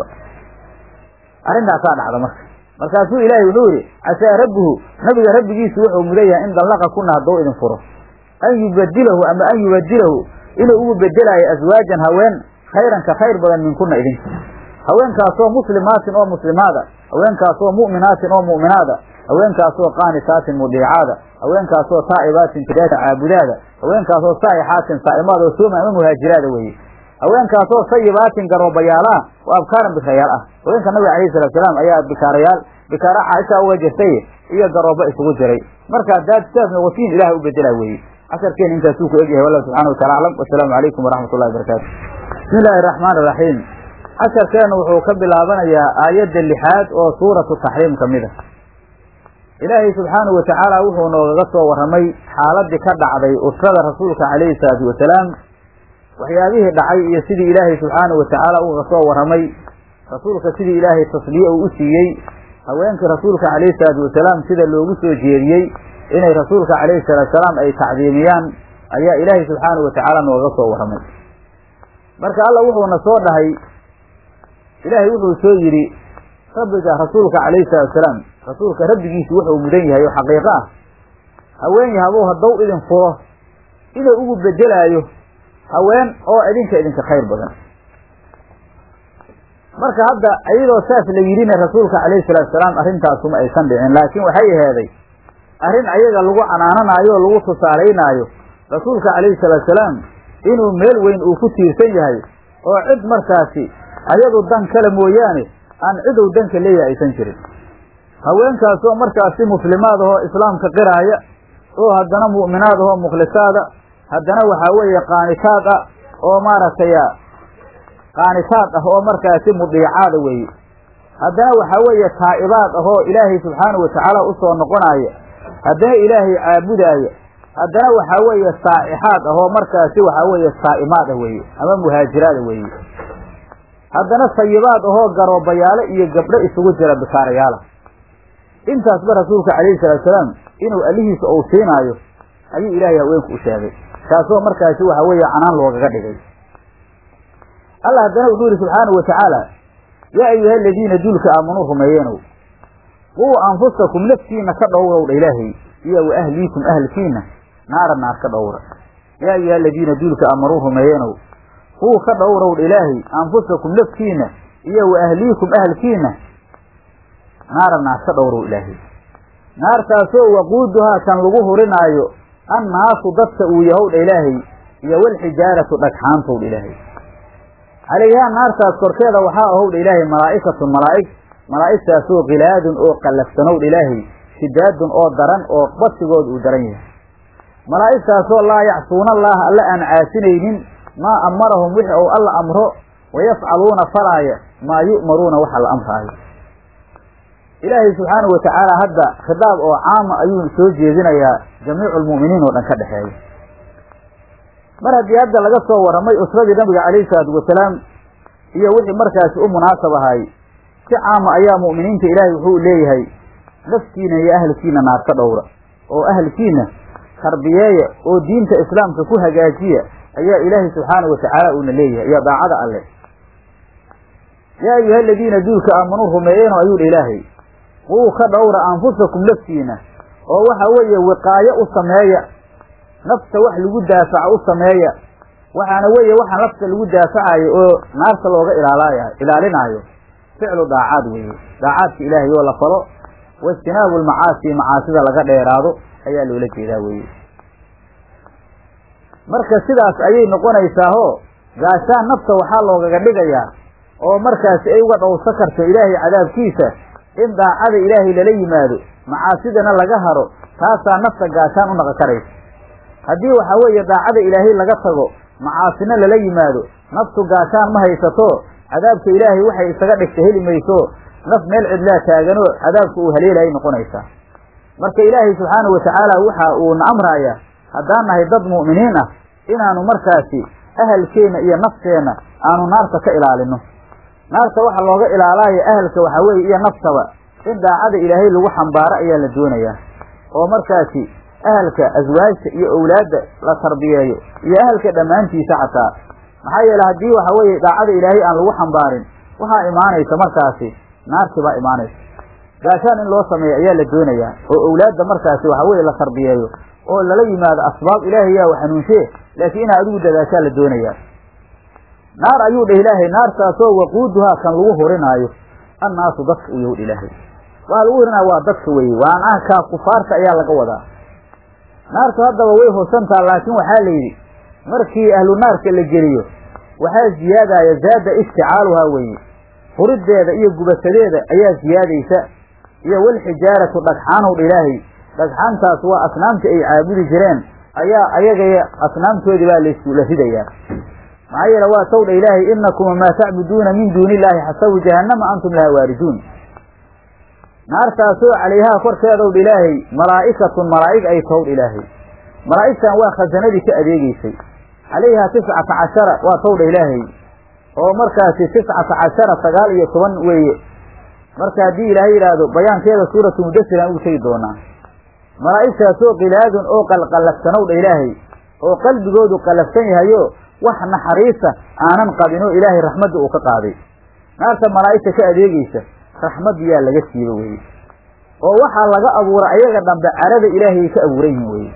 arrintaasaa dhacda marka markaasuu ilaahay wuxuu yidhi casaa rabbuhu nabiga rabbigiisu wuxuu mudan yahay in dallaqa kuna hadduu idin furo an yubadilahu ama an yubadilahu inuu ugu bedelaayo aswaajan haween khayran ka khayr badan minkuna idinka haweenkaasoo muslimaatin oo muslimaada haweenkaasoo mu'minaatin oo mu'minaada haweenkaasoo qaanitaatin mudiicaada haweenkaasoo taa'ibaatin tidaata caabudaada haweenkaasoo saa'ixaatin saa'imaada oo sooma ama muhaajiraada weeye haweenkaasoo sayibaatin garoobayaalaah oo abkaaran bikaarayaal ah haweenka nabiga alayhi salatu salaam ayaa bikaarayaal bikaara caaisha uga jirtay iyo garoobo isugu jiray marka haddaad sidaas noqotiin ilahay u bedela weeye casharkeena intaasuu ku egyahay wallahu subxana watala aclam wasalaamu calaykum waraxmat ullahi barakaatu bismi illaahi araxmaan iraxiim casharkeenu wuxuu ka bilaabanayaa aayadda lixaad oo suuratu taxriim ka mid a ilaahay subxaanahu watacaala wuxuu noogaga soo warramay xaaladii ka dhacday usrada rasuulka calayhi salaatu wasalaam waxyaabihii dhacay iyo sidii ilaahay subxaanahu watacaala uga soo warramay rasuulka sidii ilaahay tasliye uu u siiyey haweenkii rasuulka calayhi salaatu wasalaam sida loogu soo jeediyey inay rasuulka calayhi salaatu wasalaam ay tacdiimiyaan ayaa ilaahay subxaanahu watacaala nooga soo warramay marka alla wuxuuna soo dhahay ilaahay wuxuu soo yidhi rabbiga rasuulka calayhi salaatu wasalaam rasuulka rabbigiisu wuxuu mudan yahay oo xaqiiqo ah haween yahabow hadduu idin furo inuu ugu bedelaayo haween oo idinka idinka khayr badan marka hadda iyadoo saas la yidhina rasuulka calayhi salatu wasalaam arrintaasuma aysan dhicin laakiin waxay aheeday arrin ayaga lagu canaananaayo oo lagu tusaalaynaayo rasuulka calayhi salatu wasalaam inuu meel weyn uu ku tiirsan yahay oo cid markaasi ayadu dan kale mooyaane aan cidow danka leeyahay aysan jirin haweenkaasoo markaasi muslimaad ahoo islaamka qiraaya oo haddana mu'minaad ahoo mukhlisaada haddana waxaa weeye qaanitaad ah oo maaragtay qaanitaad ah oo markaasi mudiicaada weeye haddana waxaa weeye taa'ibaad ah oo ilaahay subxaanahu watacaala usoo noqonaaya haddana ilaahay caabudaaya haddana waxaa weeye saa'ixaad ah oo markaasi waxaa weeye saa'imaad ah weeye ama muhaajiraada weeye haddana sayibaad ahoo garoobayaalo iyo gabdho isugu jira bikaarayaala intaasba rasuulka calayhi salatu salaam inuu allihiisa uu siinaayo ayuu ilaahay haweenku u sheegay taasoo markaasi waxa weeye canaan loogaga dhigay allah haddana wuxuu yihi subxaanahu watacaala yaa ayuha aladiina duulka aamanuu rumeeyeenow quu anfusakum naftiina ka dhowrowdha ilaahay iyo wa ahliikum ahlkiina naara naar ka dhowra yaa ayuha aladiina duulka aamanuu rumeeyeenow quu ka dhowrowdha ilaahay anfusakum naftiina iyo wa ahliikum ahlkiina naara naar ka dhowrow ilaahay naartaasoo waquuduhaa kan lagu hurinaayo annaasu dadka uu yahowdha ilaahay iyo walxijaaratu dhagxaantowdha ilaahay calayhaa naartaas korkeeda waxaa ahowdha ilaahay malaa'ikatun malaa'ig malaa'igtaasoo kilaadun oo qallafsanowdha ilaahay shidaadun oo daran oo basigooda uu daran yahay malaa'igtaasoo laa yacsuuna allaha alla aan caasinaynin maa amarahum wixii ou alla amro wayafcaluuna falaaya maa yu'maruuna waxa la amraayo ilaahay subxaanahu watacaala hadda khitaab oo caama ayuu soo jeedinayaa jamiicu lmu'miniin oo dhan ka dhexeeya mar haddii hadda laga soo warramay usradii nabiga calayhi salaatu wasalaam iyo wixii markaasi u munaasab ahay si caama ayaa mu'miniinta ilaahay wuxuu leeyahay naftiina iyo ahalkiina naar ka dhowra oo ahalkiina tarbiyeeya oo diinta islaamka ku hagaajiya ayaa ilaahay subxaanahu watacaala uuna leeyahay iyo daacada alleh yaa ayuha aladiina duulka aamanuu rumeeyeenoo ayuu dha ilaahay quu ka dhowra anfusakum laftiina oo waxa weeye wiqaayo u sameeya nafta wax lagu daafaco u sameeya waxaana weeye waxaa nafta lagu daafacayo oo naarta looga ilaalaaya ilaalinaayo ficlu daacaad weeye daacaadka ilaahay oo la falo waijtinaabu lmacaasi macaasida laga dheeraado ayaa loola jeedaa weeye marka sidaas ayay noqonaysaaho gaashaan nafta waxaa loogaga dhigayaa oo markaasi ay uga dhowrsa karto ilaahay cadaabkiisa in daacada ilaahay lala yimaado macaasidana laga haro taasaa nafta gaashaan u naqon karaysa haddii waxaa weeye daacada ilaahay laga tago macaasina lala yimaado naftu gaashaan ma haysato cadaabka ilaahay waxay isaga dhigta heli mayso naf meel cidlaa taaganoo cadaabka uu haleelahay noqonaysaa marka ilaahay subxaanahu watacaala waxa uuna amraaya haddaan nahay dad mu'miniin ah inaanu markaasi ahalkeenna iyo nafteenna aanu naarta ka ilaalino naarta waxa looga ilaalaayo ahalka waxaa weeye iyo naftaba in daacada ilaahay lagu xambaaro ayaa la doonayaa oo markaasi ahalka aswaajta iyo owlaadda la tarbiyeeyo iyo ahalka dhammaantiisa xataa maxaa yeele haddii waxa weeye daacada ilaahay aan lagu xambaarin waxaa imaanaysa markaasi naarti baa imaanaysa gaashaan in loo sameeyo ayaa la doonayaa oo owlaadda markaasi waxa weye la tarbiyeeyo oo lala yimaado asbaab ilaahay yaa wa hanuunshe laakiin inaa adigu dadaashaa la doonayaa naar ayuu dheh ilaahay naartaasoo waquuduhaa kan lagu hurinaayo annaasu dadka u yowdh ilaahay waa lagu hurinaayo waa dadka weeye waan ahkaa kufaarta ayaa laga wadaa naartu haddaba way hosantaa laakiin waxaa la yidhi markii ahlu naarka la geliyo waxaa ziyaadaya zaada isticaaluhaa weeye huriddeeda iyo gubasadeeda ayaa ziyaadaysa iyo walxijaaratu dhagxaanowdha ilaahay dhagxaantaas waa asnaamta ay caabudi jireen ayaa ayagaya asnaamtoodii baa laysula ridayaa maxaa yeele waa towdha ilaahay inakum wamaa tacbuduuna min duuni illaahi xasabu jahannama antum laha waariduun naartaasoo calayhaa korkeedowdha ilaahay malaa'ikatun malaa'ig ay towdha ilaahay malaa'igtan waa khasanadii ka adeegeysay calayhaa tiscata cashara waa towdha ilaahay oo markaasi tiscata cashara sagaal iyo toban weeye marka haddii ilaahay yidhaahdo bayaankeeda suuratu mudasir aan ugu tegi doonaa malaa'igtaasoo kilaadun oo qalqallafsanowdha ilaahay oo qalbigoodu qallafsan yahayo wax naxariisa aanan qabinoo ilaahay raxmadda uu ka qaaday naarta malaa'igta ka adeegeysa raxmaddiyaa laga siiba weye oo waxaa laga abuuray ayaga dhambe carada ilaahayay ka abuuran yihin weye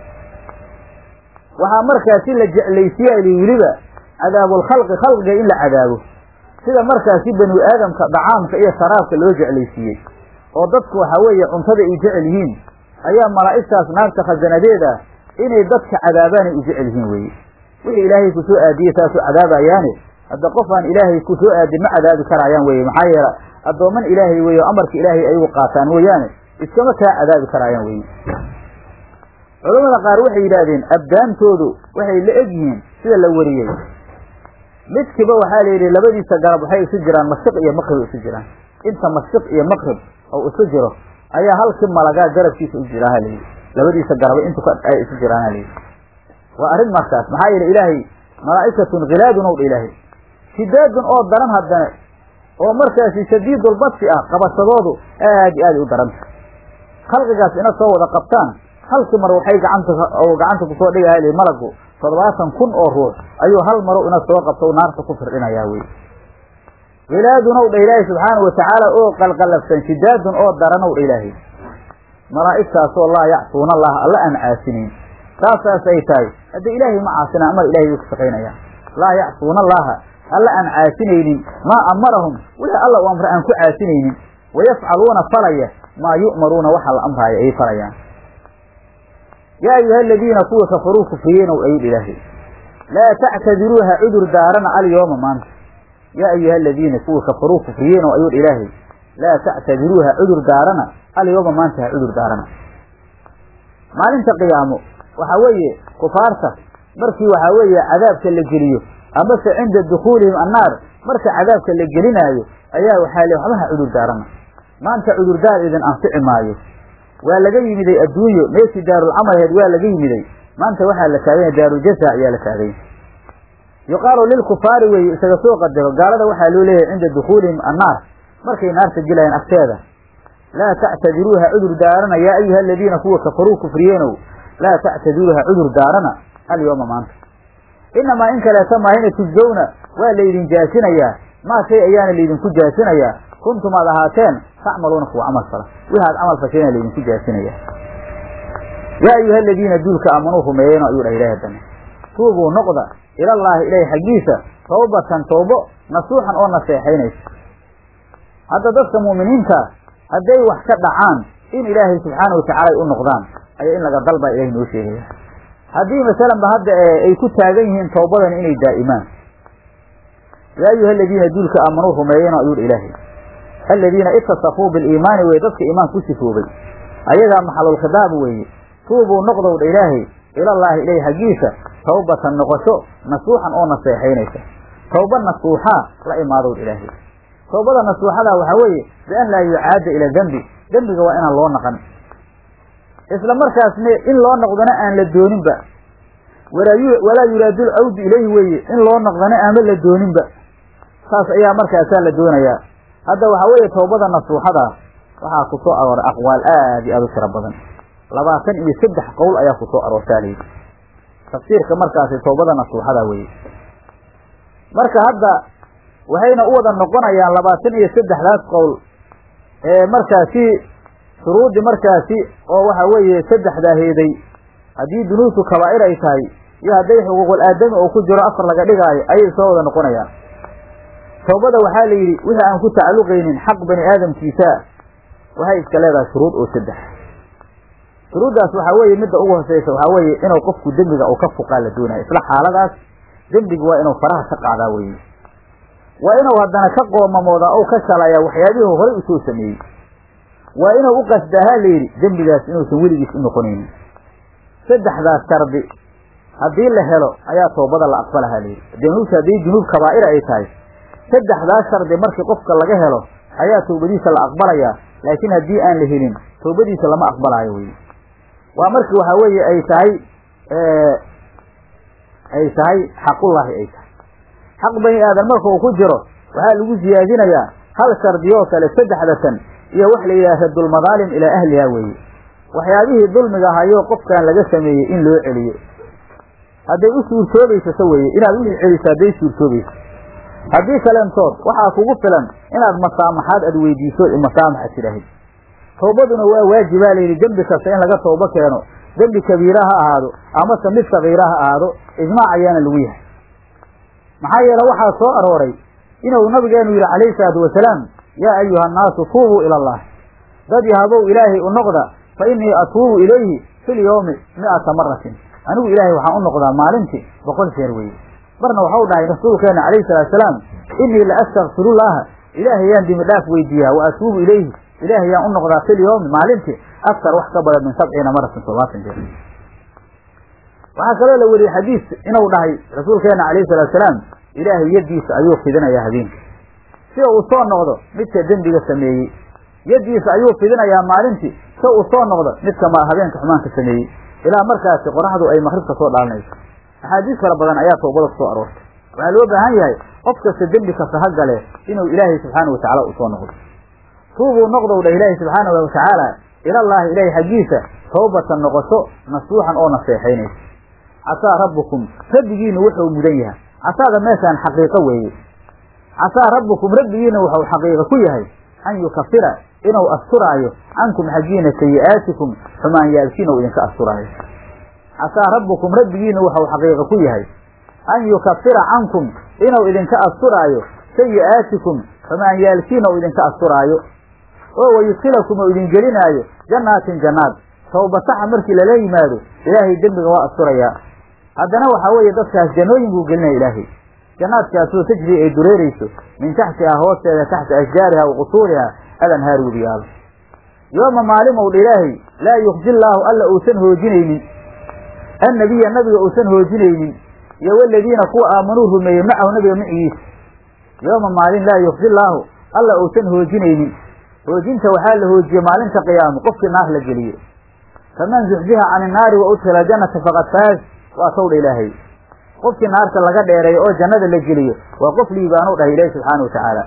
waxaa markaasi la jeclaysiyaali weliba cadaabulkhalqi khalqiga in la cadaabo sida markaasi banu aadamka dacaamka iyo sharaabka loo jeclaysiiyey oo dadku waxaa weeye cuntada ay jecel yihiin ayaa malaa'igtaas naarta khasanadeeda inay dadka cadaabaanay u jecel yihiin weye wixii ilaahay ku soo aadiyey saasuu cadaabayaane hadda qof aan ilaahay ku soo aadin ma cadaabi karaayaan weye maxaa yeele addooman ilaahay weye oo amarka ilaahay ayagu qaataan mooyaane iskama kaa cadaabi karaayaan weye culamada qaar waxay yidhaahdeen abdaantoodu waxay la eg yihiin sida la wariyey midkiiba waxaa la yidhi labadiisa garab waxay isu jiraan mashriq iyo maqrib isu jiraan inta mashriq iyo maqrib oo isu jiro ayaa halkii malagaa garabkiisa u jiraan halayidhi labadiisa garaba intu ay isu jiraan halayidhi waa arrin markaas maxaa yeele ilaahay malaa'ikatun khilaadun ow dha ilaahay shidaadun oo daran haddana oo markaasi shadiidulbadsi ah qabashadoodu aad i aaday u daranta khalqigaas ina soo wada qabtaan halkii mar waxay gacanta gacanta kusoo dhigaha malagu toddobaatan kun oo ruux ayuu hal maro ina soo qabto naarta ku firdhinayaa wey khilaadun ow dha ilaahay subxaana watacaala oo qalqallafsan shidaadun oo daran ow dha ilaahay malaa'igtaasoo laa yacsuuna allaha alla aan caasinayn saasaas ay tahay hadda ilaahay ma caasina amar ilahay way ku shaqaynayaan laa yacsuuna allaha alla aan caasinaynin maa amarahum wixii alla u amra aan ku caasinaynin wayafcaluuna falaya maa yu'maruuna waxa la amraayo ay falayaan yaa ayuha aladiina kuwa kafaruu kufriyeenow ayuu ilaahay laa tactadiruuha cudur daarana alyooma maanta yaa ayuha aladiina kuwa kafaruu kufriyeenow ayuu ilaahay laa tactadiruuha cudur daarana alyooma maanta ha cudur daarana maalinta qiyaamo waxaa weeye kufaarta markii waxaa weeye cadaabka la geliyo amase cinda dukuulihim annaar marka cadaabka la gelinaayo ayaa waxaa le waxba ha cudur daarana maanta cudurdaar idin anfici maayo waa laga yimiday adduunyo meeshii daarulcamal aheed waa laga yimiday maanta waxaa la taaganya daaruljaza ayaa la taaganya yuqaalu lilkufaari weeye isaga soo qadaro gaalada waxaa loo leeyahay cinda dukuulihim annaar markay naarta gelayaan agteeda laa tactadiruuha cudur daarana yaa ayuha aladiina kuwa kafaruu kufriyeenow laa tactadiruuha cudur daarana alyooma maanta inamaa in kaleeta maahina tujzawna waa laydin jaasinayaa maa shay ayaana laydinku jaasinayaa kuntum aad ahaateen tacmaluuna kuwa camal fala wixi aad camal fashayna laydinku jaasinaya yaa ayuha aladiina duulka aamanuu rumeeyeen ayuu dhah ilahi haddana tuubuu noqda ilallaahi ilahi xaggiisa tawbatan tawbo nasuuxan oo naseexaynaysa hadda dadka mu'miniinta hadday wax ka dhacaan in ilaahay subxaana watacaala ay u noqdaan ayaa in laga dalbaa ilahay noo sheegaya haddii masalanba hadda ay ku taagan yihiin tawbadan inay daa'imaan yaa ayuha aladiina duulka aamanuu rumeeyeen ayuu dha ilaahay aladiina itasafuu biliimaani weye dadka iimaanka ku sifoobay ayagaa maxalulkhidaab weeye tuubuu noqdow dha ilaahay ilallaahi ilayh xaggiisa tawbatan noqosho nasuuxan oo naseexaynaysa tawba nasuuxaa la imaadow dha ilaahay tawbada nasuuxada waxaa weeye bian laa yucaada ila dembi dembiga waa inaan loo naqan isla markaasne in loo noqdana aan la dooninba walaa yuraadu lcawdu ilayhi weeye in loo noqdana aama la dooninba saas ayaa markaasaa la doonayaa hadda waxaa weeye tawbada nasuuxada waxaa ku soo arooray aqwaal aad iyo aad u tiro badan labaatan iyo saddex qowl ayaa ku soo aroortaa layidhi tafsiirka markaasi tawbada nasuuxada weeye marka hadda waxayna u wada noqonayaan labaatan iyo saddexdaas qowl ee markaasi shuruudii markaasi oo waxa weeye saddexdaa heeday haddii dunuubtu kabaa'ir ay tahay iyo hadday xuquuqul aadami oo ku jiro afar laga dhigaayo ayay soo wada noqonayaan tawbada waxaa la yidhi wixii aan ku tacalluqaynin xaq bani aadamkiisa waxay iska leedahay shuruud oo saddex shuruuddaas waxaa weeye midda ugu hoseysa waxaa weeye inuu qofku dembiga uu ka fuqaa la doonaya isla xaaladaas dembiga waa inuu faraha ka qaadaa weeye waa inuu haddana ka qoomamoodaa ou ka shalayaa waxyaabihii horey usoo sameeyey waa inuu u qasdaahaa la yidhi dembigaas inuusan weligiis u noqonaynin saddexdaas shardi haddii la helo ayaa toobada la aqbalahaa layidhi dunuubta haddii dunuub kabaa'ira ay tahay saddexdaas shardi markii qofka laga helo ayaa tawbadiisa la aqbalayaa laakiin haddii aan la helin tawbadiisa lama aqbalaayo weye waa markii waxaa weeye ay tahay ay tahay xaqullaahi ay tahay xaq bani aadan marka uu ku jiro waxaa lagu siyaadinayaa hal shardiyoo kale saddexdatan iyo wax la yidhaha raddulmadaalim ilaa ahliha weeye waxyaabihii dulmiga ahayoo qofkan laga sameeyey in loo celiyo hadday u suurtoobayso se weeye inaad wixii celiso hadday suurtoobayso haddii kalentood waxaa kugu filan inaad masaamaxaad aad weydiiso masaamaxa tidhaahid tawbaduna waa waajibaa layidhi dembi kasta in laga toobo keeno dembi kabiira ha ahaado amase mid sagiira ha ahaado ijmaac ayaana lagu yahay maxaa yeele waxaa soo arooray inuu nabigeenu yidhi calayhi salaatu wasalaam yaa ayuha annaasu tuubuu ila allah dad yahabow ilaahay u noqda fa innii atuubu ilayhi fi lyawmi mi'ata maratin anigu ilaahay waxaan u noqdaa maalintii boqol jeer weeye marna waxau dhahay rasuulkeena calayhi salatu salaam innii la astakfirullaaha ilaahay yaan dimi dhaaf weydiiyaa wa atuubu ilayhi ilaahay yaan u noqdaa fi lyawmi maalintii aktar wax ka badan min sabciina maratin toddobaatan jeer waxaa kaloo la weriyey xadiis inuu dhahay rasuulkeena calayhi salatu salaam ilaahay yaddiisa ayuu fidinayaa habeenka si uu soo noqdo midka dembiga sameeyey yaddiisa ayuu fidinayaa maalintii si uu soo noqdo midka ma habeenka xumaanka sameeyey ilaa markaasi qoraxdu ay maqribka soo dhaalinayso axaadiis fara badan ayaa tawbada ku soo aroortay waxaa loo baahan yahay qof kasta dembi kasta ha gale inuu ilaahay subxaana watacala u soo noqdo tuubuu noqdow dha ilaahay subxaana watacaala ilallaahi ilahay xaggiisa tawbatan noqosho nasuuxan oo naseexaynaysa casaa rabbukum rabbigiina wuxuu mudan yahay casaada meeshaan xaqiiqo weeye casaa rabbukum rabbigiina wuxuu xaqiiqo ku yahay an yukafira inuu asturaayo cankum xaggiina sayi'aatikum xumaanyaalkiina uu idinka asturaayo casaa rabbukum rabbigiina wuxuu xaqiiqo ku yahay an yukafira cankum inuu idinka asturaayo sayi'aatikum xumaanyaalkiina uu idinka asturaayo oo wayudkilakum uu idin gelinaayo jannaatin jannaad tawbataxa markii lala yimaado ilaahay dembiga waa asturayaa haddana waxaa weeye dadkaas jannooyin buu gelinaya ilaahay jannaadkaasoo tajri ay dureerayso min taxtihaa hoosteeda taxta ashjaariha wa qusuuriha alanhaar webiyaalo yooma maalimow dha ilaahay laa yukji llaahu alla uusan hoojinaynin annabiya nabiga uusan hoojinaynin iyo waladiina kuwa aamanuu rumeeyey macahu nabiga macigiisa yooma maalin laa yukji llaahu alla uusan hoojinaynin hoojinta waxaa la hoojiyey maalinta qiyaamo qofkii naar la geliye faman zuxziha can innaari wa udkhila jannata faqad faaz waa tawdha ilaahay qofkii naarta laga dheereeyo oo jannada la geliyo waa qof liibaanu dhahay ilaahi subxaana watacaala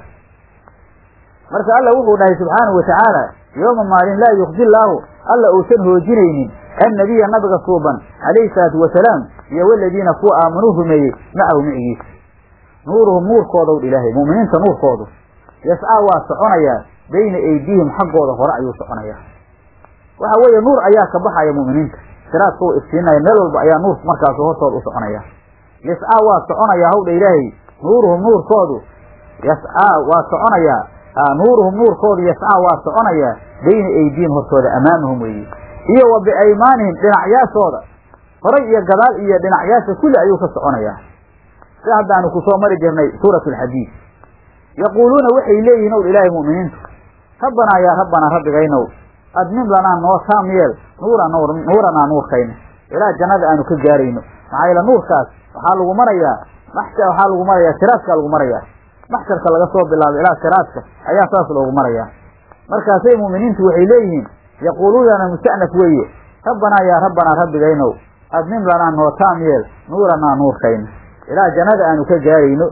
marka alla wuxuu dhahay subxaanau watacaala yooma maalin laa yukji llaahu alla uusan hoojinaynin annabiya nabiga suuban calayhi salaatu wasalaam iyo waladiina kuwa aamanuu rumeeyey macahu micigiisa nuuruhum nuurkoodaw dha ilaahay mu'miniinta nuurkoodu yascaa waa soconayaa bayna aydiihim xaggooda hore ayuu soconayaa waxa weeye nuur ayaa ka baxaya mu'miniinta siraadka u iftiinaya meel walba ayaa nuurku markaasu hortooda u soconaya yascaa waa soconayaa hawdha ilaahay nuuruhum nuurkoodu yascaa waa soconayaa nuuruhum nuurkoodu yascaa waa soconayaa bayna aydiin hortooda amaamahum weeye iyo wa biaymaanihim dhinacyaashooda horay iyo gadaal iyo dhinacyaasha kulli ayuu ka soconayaa si haddaanu ku soo mari jirnay suurat alxadiid yaquuluuna waxay leeyihin ow ilaahay mu'miniintu rabbanaa yaa rabbanaa rabbigaynow admim lanaa noo taam yeel nuura nuur nuuranaa nuurkayna ilaa jannada aanu ka gaarayno maxaa yeele nuurkaas waxaa lagu marayaa maxsha waxaa lagu marayaa siraadkaa lagu marayaa maxsharka laga soo bilaabo ilaa siraadka ayaa saas loogu marayaa markaasay mu'miniintu waxay leeyihiin yaquuluunana musta'naf weeye rabbanaa yaa rabbanaa rabbigaynow admim lanaa noo taam yeel nuuranaa nuurkayna ilaa jannada aanu ka gaarayno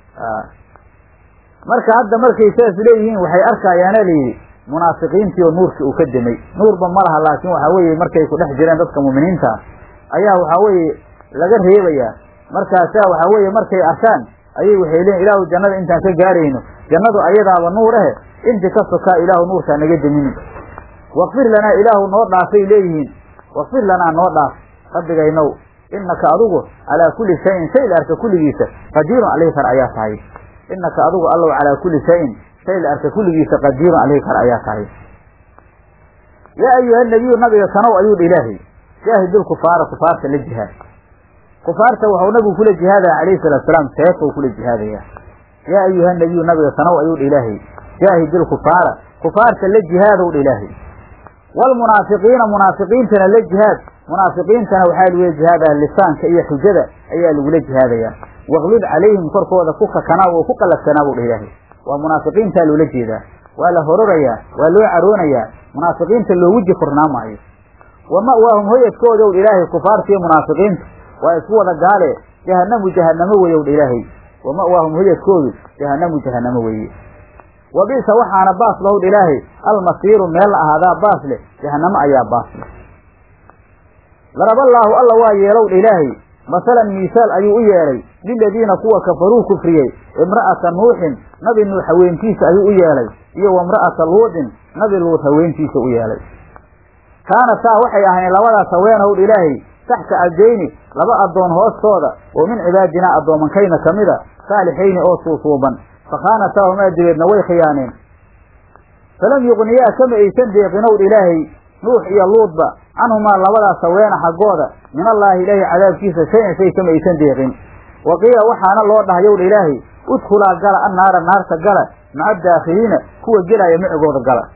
marka hadda markay saas leeyihiin waxay arkayaana layidhi munaafiqiintii oo nuurkii uu ka demay nuurba ma laha laakiin waxaa weeye markay ku dhex jireen dadka mu'miniinta ayaa waxaa weeye laga reebayaa markaasaa waxaa weeye markay arkaan ayay waxay leeyiin ilaahu jannada intaan ka gaarayno jannadu ayadaaba nuur ahe inti ka sokaa ilaahu nuurkaa naga demini wakfir lanaa ilaahu noo dhaafay leeyihiin wakfir lanaa noo dhaaf rabbigaynow innaka adigu calaa kulli shayin shay la arka kulligiisa qadiirun alayhi kar ayaa tahay innaka adigu allow calaa kulli shayin shay la arka kulligiisa qadiirun alayhi kar ayaa tahay yaa ayuha nabiyu nabiga kanow ayuu dha ilaahay jaahidulkufaara kufaarta la jihaad kufaarta waxuu nabigu kula jihaadaya calayhi salatu salaam seefou kula jihaadaya yaa ayuha nabiyu nabiga kanow ayuu dha ilaahay jaahidilkufaara kufaarta la jihaadow dha ilaahay waalmunaafiqiina munaafiqiintana la jihaad munaafiqiintana waxaa lagula jihaadaya lisaanka iyo xujada ayaa lagula jihaadaya waqlid calayhim korkooda ku kakanaa oo ku qalafsanaa buu dha ilaahay waa munaafiqiintaa loola jeedaa waa la hororayaa waa loo caroonayaa munaafiqiinta loogu jifurnaa maayo wa ma'waahum hoyadkoodow dha ilaahay kufaartiiyo munaafiqiinta waa isku wada gaale jahanamu jahanamo weyow dha ilaahay wa ma'waahum hoyadkoodu jahanamu jahanamo weeye wa bi'sa waxaana baas lahow dha ilaahay almasiiru meel la ahaadaa baas leh jahanamo ayaa baas leh daraballaahu alla waa yeelow dha ilaahay masalan miisaal ayuu u yeelay liladiina kuwa kafaruu kufriyey imra'ata nuuxin nabi nuux haweentiisa ayuu u yeelay iyo wa imra'ata luudin nabi luud haweentiisa u yeelay kaanataa waxay ahayn labadaas haweenowdha ilaahay taxta abdeyni laba addoon hoostooda oo min cibaadinaa addoomankayna ka mida saalixayni oo suusuuban fakhaanataahumaa dibeedna way khiyaaneen falam yuqniyaa kama aysan deeqinowdha ilaahay nuux iyo luudba canhumaa labadaas haweena xaggooda min allaahi ilaahay cadaabkiisa shay-an shay kama aysan deeqin wa qiila waxaana loo dhahayowdha ilaahay udkhulaa gala annaara naarta gala maca daakhiliina kuwa gelaya micigooda gala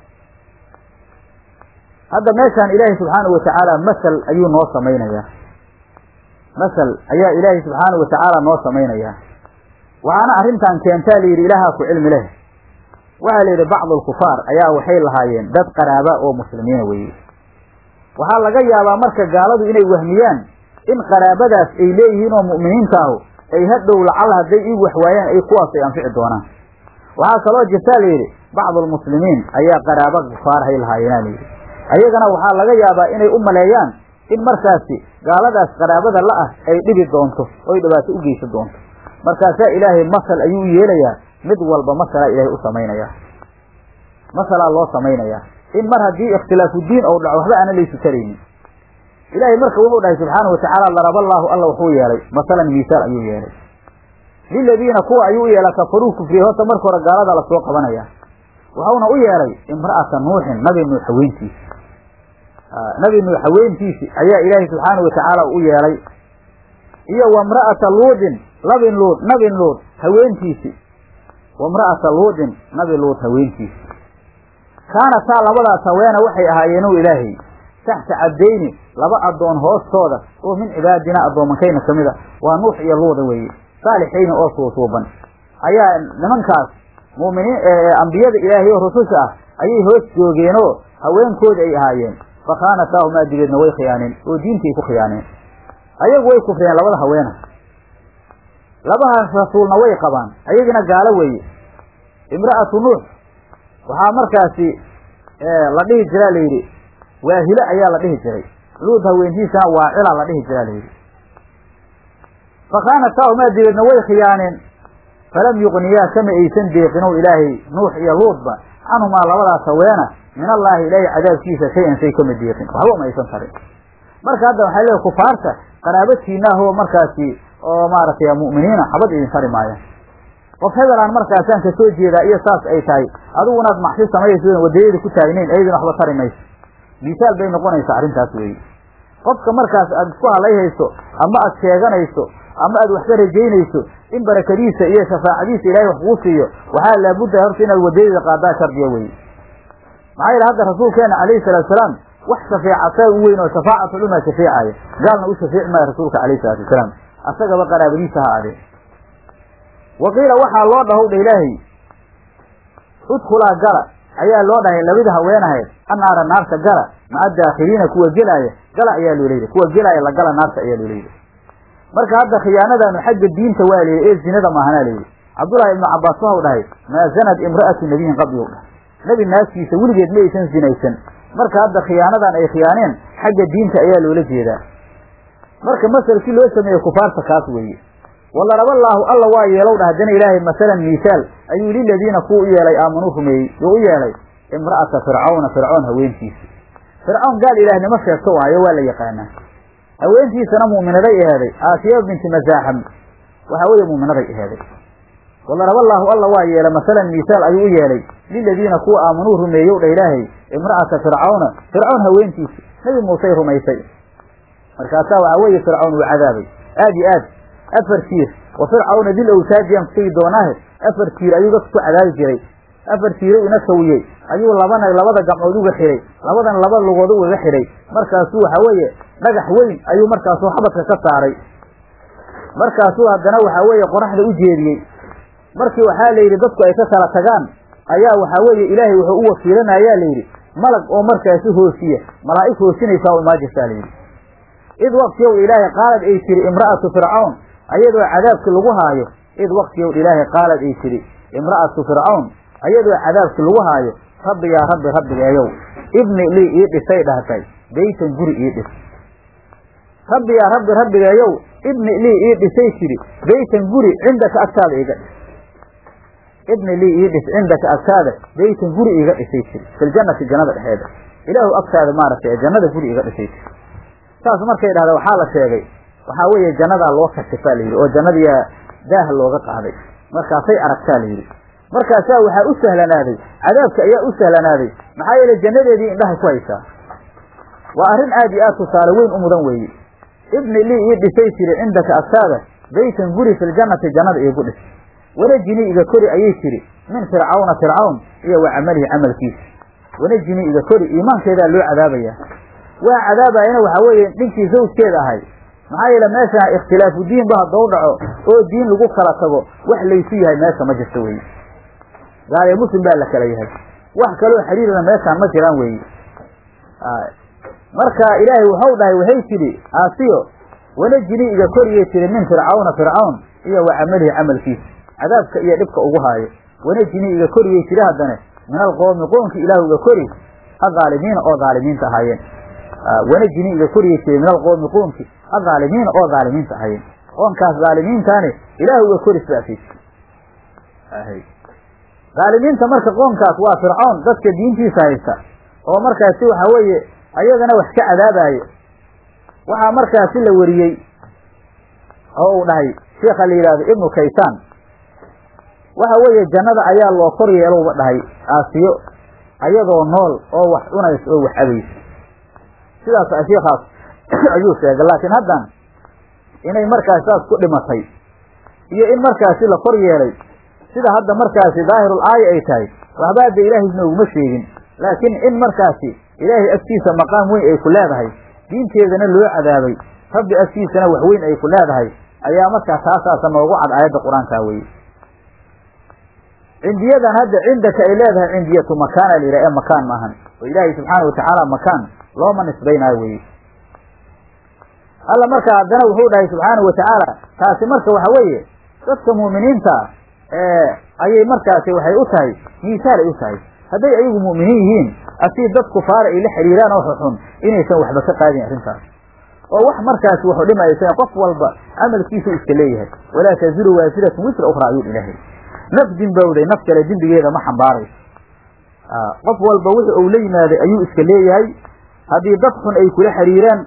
hadda meeshaan ilaahay subxaanahu watacaala masal ayuu noo samaynayaa masal ayaa ilaahay subxaanahu watacaala noo samaynayaa waxaana arrintan keentaa layidhi ilaahaa ku cilmi leh waxaa la yidhi bacdu alkufaar ayaa waxay lahaayeen dad qaraaba oo muslimiina weeye waxaa laga yaabaa marka gaaladu inay wahmiyaan in qaraabadaas ay leeyihiin oo mu'miniintaahu ay hadhow lacal hadday ii waxwaayaan ay kuwaas ay anfici doonaan waxaa kaloo jirtaa layidhi bacdu almuslimiin ayaa qaraaba kufaarhay lahaayeenaa layidhi ayagana waxaa laga yaabaa inay u maleeyaan in markaasi gaaladaas qaraabada la ah ay dhibi doonto oy dhibaato u geysan doonto markaasaa ilaahay masal ayuu u yeelayaa mid walba masalaa ilaahay u samaynayaa masalaa loo samaynayaa in mar haddii ikhtilaafu diin ou dhaco waxba aana laysu taraynin ilaahay marka wuxuu dhahay subxaana watacaala daraballaahu alla wuxuu yeelay masalan miisaal ayuu yeelay liladiina kuwa ayuu u yeela kafaruu kufriyey horta marka hore gaalada lasoo qabanaya wuxuuna u yeelay imra'ata nuuxin nabi nuux haweentiisi nabi nuux haweentiisi ayaa ilaahay subxaana watacaala u yeelay iyo wa imra'ata luudin labin luud nabin luud haweentiisi wa imra'ata luudin nabi luud haweentiisi kaanataa labadaas haweena waxay ahaayeenu ilaahay taxta cabdayni laba addoon hoostooda oo min cibaadinaa addoomankayna ka mid a waa nuux iyo luuda weeye saalixayni oo suusuuban ayaa nimankaas mu'miniin ambiyada ilaahay oo rususha ah ayay hoos joogeenoo haweenkoodi ay ahaayeen fakhaanataahumaa dibeedna way khiyaaneen oo diintay ku khiyaaneen ayagu way kufriyeen labada haweena labahaas rasuulna way qabaan ayagina gaalo weeye imra'atu nuux waxaa markaasi la dhihi jiraa layidhi waahile ayaa la dhihi jiray luud haweentiisana waacilaa la dhihi jiraa layidhi fakhaanataahumaa dibeedna way khiyaaneen falam yuqniyaa kama aysan deeqinow ilaahay nuux iyo luudba canhumaa labadaas haweena min allaahi ilaahay cadaabkiisa shay-an shay kama deeqin waxba ma aysan tarin marka hadda waxay leedahay kufaarta qaraabadkiinaahoo markaasi oo maaragtay mu'miniina xabad idin tari maayaan qof hebelaan markaasaan ka soo jeedaa iyo saas ay tahay adigunaad maxsi samayayso wadayada ku taagnayn ayadin waxba tari mayso misaal bay noqonaysaa arrintaas weeye qofka markaas aad isku halayhayso ama aad sheeganayso ama aad wax ka rajaynayso in barakadiisa iyo shafaacadiisa ilaahay wax kuu siiyo waxaa laabudda horta inaad wadayada qaadaa shardiya weye maxaa yeele hadda rasuulkeena calayhi salaatu salaam wax shafeecasaa u weyn oo shafaacatul umma shafeecaya gaalna u shafeeci maayo rasuulka calayhi salaatu wasalaam asagaba qaraabadiisa ha adee wa qiila waxaa loo dhahow dha ilaahay udkhulaa gala ayaa loo dhahay labada haweenahayd annaara naarta gala maca daakhiliina kuwa gelaaya gala ayaa loo leeyahy kuwa gelaaya la gala naarta ayaa loo leeyahy marka hadda khiyaanadaanu xagga diinta waa leeyahy ee zinada maahanaa leeyahy cabdullaahi ibnu cabbaas waxau dhahay maa zanad imra'atu nabiyin qabli u dhahay nebi naagtiisa weligeed ma aysan zinaysan marka hadda khiyaanadan ay khiyaaneen xagga diinta ayaa loola jeedaa marka masalkii loo sameeyey kufaarta kaas weeye walaraballaahu alla waa yeelow dhah haddana ilaahay masalan miisaal ayuu liladiina kuwa u yeelay aamanuu rumeeyey yuu u yeelay imra'ata fircawna fircoon haweentiisa fircawn gaal ilaahnimo sheegto waayo waa la yaqaanaa haweentiisana mu'minaday aheeday aasiya binti masaaxam waxaa weeye mu'minaday aheeday walaraballaahu alla waa yeelay masalan miisaal ayuu u yeelay liladiina kuwa aamanuu rumeeyow dha ilaahay imra'ata fircawna fircoon haweentiisa nebi muusey rumaysay markaasaa waxaa weeye fircawn uu cadaabay aad iyo aad afar tiir wa fircawna dil awsaadiyaan kusigi doonaahe afar tiir ayuu dadka ku cadaabi jiray afar tiirow ina sawiyey ayuu labana labada gacmood uga xidhay labadan laba lugood ugaga xidhay markaasuu waxa weeye dhagax weyn ayuu markaasuu xabadka ka saaray markaasuu haddana waxaa weeye qoraxda u jeediyey markii waxaa la yidhi dadku ay ka kala tagaan ayaa waxaa weeye ilaahay wuxuu u wakiilanayaa la yidhi malag oo markaasi hoosiya malaa'ig hoosinaysaa u imaajirtaa la yidhi id waktiyow ilaahay qaalad ay tiri imra'atu fircawn ayadoo cadaabki lagu haayo id waktiyow ilaahay qaalad ay tiri imra'atu fircawn ayadoo cadaabki lagu haayo rabbi yaa rabbi rabbigeeyow ibni lii ii dhisay dhahtay beytan guri ii dhis rabbi yaa rabbi rabbigeeyow ibni lii ii dhisay tiri beytan guri cindaka agtaada iga dhis ibni lii ii dhis cindaka agtaada beytan guri iga dhisay tiri filjannati jannada dhexeeda ilaahu agtaada maaragtay jannada guri iga dhisay tiri saas markay dhahda waxaa la sheegay waxaa weeye jannadaa loo kashifaa la yidhi oo jannadiyaa daaha looga qaaday markaasay aragtaa la yidhi markaasaa waxaa u sahlanaaday cadaabka ayaa u sahlanaaday maxaa yeele jannadeedii indhahay ku haysaa waa arrin aad iyo aad tusaale weyn u mudan weeye ibni lii ii dhisay tiri cindaka agtaada beytan guri filjannati jannada iigu dhis wanajinii iga kori ayay tiri min fircawna fircawn iyo wa camalihi camalkiisa wanajinii iga kori iimaankeedaa loo cadaabayaa waa cadaabayana waxaa weeye dhinkii zawjkeeda ahay maxaa yeele meesha ikhtilaafu diinba haddou dhaco oo diin lagu kala tago wax laysu yahay meesha ma jirto weye gaaliyo muslim baa la kala yahay wax kaloo xiriirana meeshaan ma jiraan weeye marka ilaahay waxau dhahay waxay tidhi aasiyo wanajinii iga koriyay tiri min fircawna fircawn iyo wa camalihi camalkiisa cadaabka iyo dhibka ugu haayo wanajinii iga koriyay tiri haddane min alqoomi qoomki ilaahu iga kori adaalimiina oo dhaalimiinta ahaayeen wanajinii iga koriyay tiri min alqoomi qoomki adaalimiina oo dhaalimiinta ahaayeen qoonkaas dhaalimiintaani ilaahu iga kori sidaasay dhaalimiinta marka qoonkaas waa fircawn dadka diintiisa haysta oo markaasi waxaa weeye ayagana wax ka cadaabaayo waxaa markaasi la wariyey oo uu dhahay sheekha la yidhahdo ibnu kaysaan waxa weeye jannada ayaa loo kor yeelowba dhahay aasiyo ayadoo nool oo wax cunaysa oo wax cabaysa sidaas sheikaas ayuu sheegay laakiin haddan inay markaasi saas ku dhimatay iyo in markaasi la kor yeelay sida hadda markaasi daahirul aaya ay tahay waxba hadda ilaahay nooguma sheegin laakiin in markaasi ilaahay agtiisa maqaam weyn ay ku leedahay diinteedana loo cadaabay rabbi agtiisana wax weyn ay ku leedahay ayaa markaa taasaasa noogu cad aayadda qur-aankaa weye cindiyadan hadda cindaka ay leedahay cindiyatu makaana la yidhaha ee makaan maahan oo ilaahay subxaana watacaala makaan looma nisbaynaayo weye alla markaa haddana wuxuu dhahay subxaana wa tacaala taasi marka waxa weeye dadka mu'miniinta ayay markaasi waxay u tahay miisaal ay u tahay hadday ayagu mu'miniin yihiin asii dad kufaara ay la xidhiiraan oo xuxun inaysan waxba ka qaadin arrintaas oo wax markaasi wuxuu dhimaysa qof walba camalkiisu iska leeyahay walaa taziru waasiratun wisra ukhra ayuu ilaahay naf dimbowday naf kale dembigeeda ma xambaarayso qof walba wixii uu la yimaaday ayuu iska leeyahay haddii dad xun ay kula xidhiiraan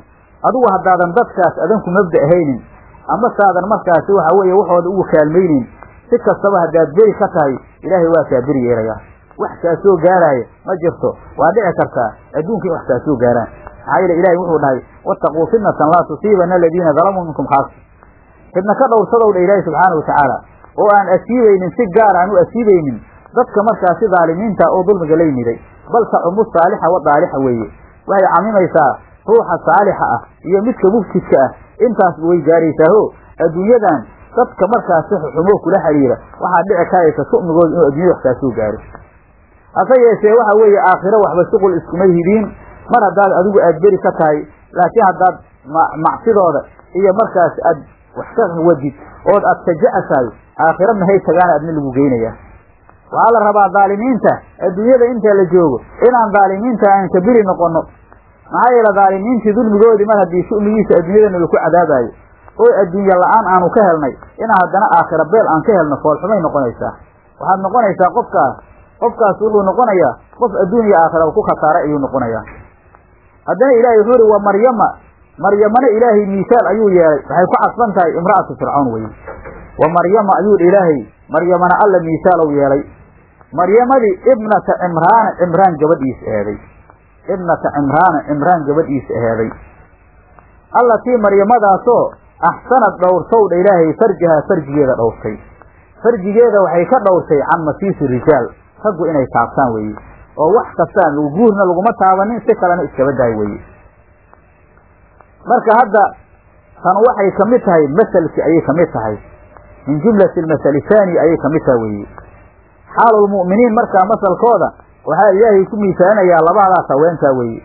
adugu haddaadan dadkaas adanku mabda ahaynin ama saadan markaasi waxa weeye waxooda ugu kaalmaynin si kastaba haddaad beri ka tahay ilaahay waa kaa beri yeelayaa wax kaa soo gaaraaya ma jirto waa dhici kartaa adduunka in wax kaa soo gaaraan maxaa yeele ilahay wuxuu dhahay wattaquu fitnatan laa tusiibana aladiina dalamuu minkum khaasa fidna ka dhowrsadow dha ilaahi subxaana watacaala oo aan asiibaynin si gaar aan u asiibaynin dadka markaasi dhaalimiinta oo dulmiga la yimiday bal tacumu saalixa wa daalixa weeye waxay camimaysaa ruuxa saalixa ah iyo midka mufsidka ah intaas way gaaraysaaho adduunyadan dadka markaasi xumo kula xiriira waxaa dhici karaysa su'migooda inuu addunyada wax kaa soo gaaro hase yeeshee waxa weeye aakhiro waxba shuqul iskuma hidiin mar haddaad adigu aad beri ka tahay laakiin haddaad macsidooda iyo markaas aad wax ka wadid ood aad taja'asahay aakhiro mahay tagaana adna lagu geynayaa waxaa la rabaa dhaalimiinta adduunyada inta la joogo inaan dhaalimiinta aan ka beri noqono maxaa yeele dhaalimiintii dulmigoodii mar haddii shu'migiisa adduunyadana laku cadaabaayo oo adduunye la-aan aanu ka helnay inaan haddana aakhira beel aan ka helno foolxumay noqonaysaa waxaad noqonaysaa qofkaas qofkaas wuxuu noqonayaa qof adduun iyo aakhira ku khasaaray ayuu noqonayaa haddana ilaahay wuxuu ihi wa maryama maryamana ilaahay miisaal ayuu yeelay waxay ku cadfan tahay imra'atu fircawn weye wa maryama ayuu dhi ilaahay maryamana alla miisaalow yeelay maryamadii ibnata cimraana cimraan gabadhiisa eheeday ibnata cimraana cimraan gabadhiisa aheeday allatii maryamadaasoo axsanad dhowrtow dha ilaahay farjahaa farjigeeda dhowrtay farjigeeda waxay ka dhowrtay can masiisi rijaal raggu inay taabtaan weeye oo wax kastaan guurna laguma taabanin si kalena iskaba daay weeye marka hadda tan waxay ka mid tahay maselki ayay ka mid tahay min jumlati almasali haani ayay ka mid tahay weeye xaalulmu'miniin markaa masalkooda waxaa ilaahay ku miisaalinayaa labadaas haweenkaa weeye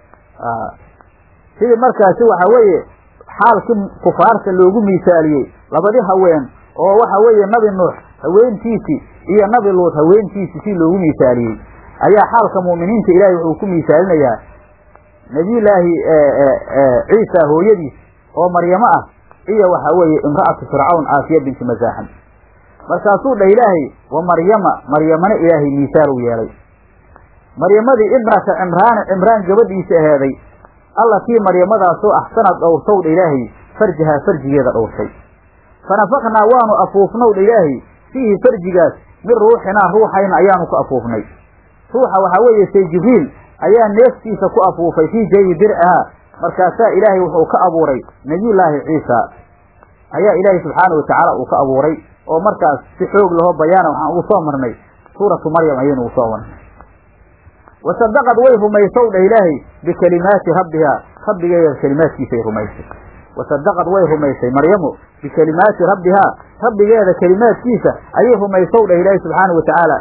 sidii markaasi waxa weeye xaalkii kufaarta loogu miisaaliyey labadi haween oo waxa weeye nabi nuux haweentiisii iyo nabi luud haweentiisii si loogu miisaaliyey ayaa xaalka mu'miniinta ilaahay wuxuu ku miisaalinayaa nebiyullaahi ciisa hooyadiis oo maryamo ah iyo waxa weeye imra'atu fircawn aafiya binti masaaxan markaasuu dhah ilaahay wa maryama maryamana ilaahay miisaal u yeelay maryamadii ibnata cimraana cimraan gabadhiisa aheeday allatii maryamadaasoo axsanad dhowrtow dha ilaahay farjahaa farjigeeda dhowrtay fanafaknaa waanu afuufnow dha ilaahay fiihi farjigaas min ruuxinaa ruuxayna ayaanu ku afuufnay ruuxa waxaa weeye say jibriil ayaa neeftiisa ku afuufay fii jaybi dircihaa markaasaa ilaahay wuxuu ka abuuray nebiyullaahi ciisa ayaa ilaahay subxaana watacaala uu ka abuuray oo markaas si xoog laho bayaana waxaan ugu soo marnay suuratu maryam ayaynu ugu soo marnay wasadaqad way rumaysow dhah ilaahay bikelimaati rabbihaa rabbigeeda kelimaadkiisay rumaysay wasadaqad way rumaysay maryamu bikelimaati rabbihaa rabbigeeda kelimaadkiisa ayay rumaysow dhah ilaahay subxaana wa tacaala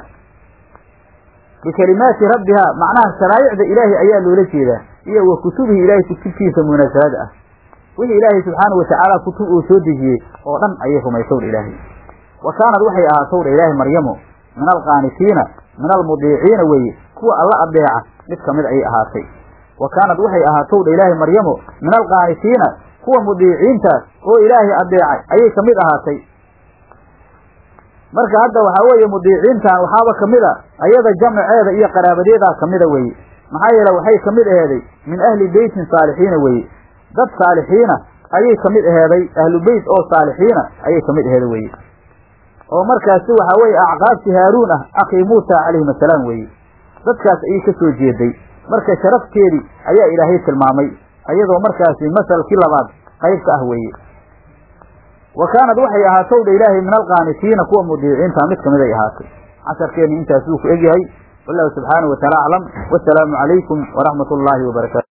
bikelimaati rabbihaa macnaha sharaa'icda ilaahay ayaa loola jeedaa iyo wa kutubihi ilaahay kutubtiisa munasalada ah wixii ilaahay subxaana watacaala kutub uu soo dejiyey oo dhan ayay rumaysow dha ilaahay wa kaanad waxay ahaatow dha ilaahay maryamu min alqaanitiina min almudiiciina weeye kuwa alla adeeca mid ka mid ayay ahaatay wa kaanad waxay ahaatow dha ilaahay maryamu min alqaanitiina kuwa mudiiciintaas oo ilaahay adeecay ayay ka mid ahaatay marka hadda waxaa weeye mudiiciintan waxaaba kamid a ayada jamaceeda iyo qaraabadeedaa kamida weeye maxaa yeele waxay ka mid aheeday min ahli beytin saalixiina weeye dad saalixiina ayay ka mid aheeday ahlu beyt oo saalixiina ayay ka mid aheeday weye oo markaasi waxaa weeye acqaabti haaruun ah akhii muusa calayhim assalaam weeye dadkaas ayay ka soo jeeday marka sharafteedii ayaa ilaahay tilmaamay ayadoo markaasi masalkii labaad qayb ka ah weeye wa kaanad waxay ahaatow dha ilaahay min alqaanitiina kuwa mudiiciinta mid kamid ay ahaatay casharkeenni intaas wuu ku egyahay wallahu subxaanahu wataala aclam wasalaamu calaykum waraxmat ullaahi wabarakatu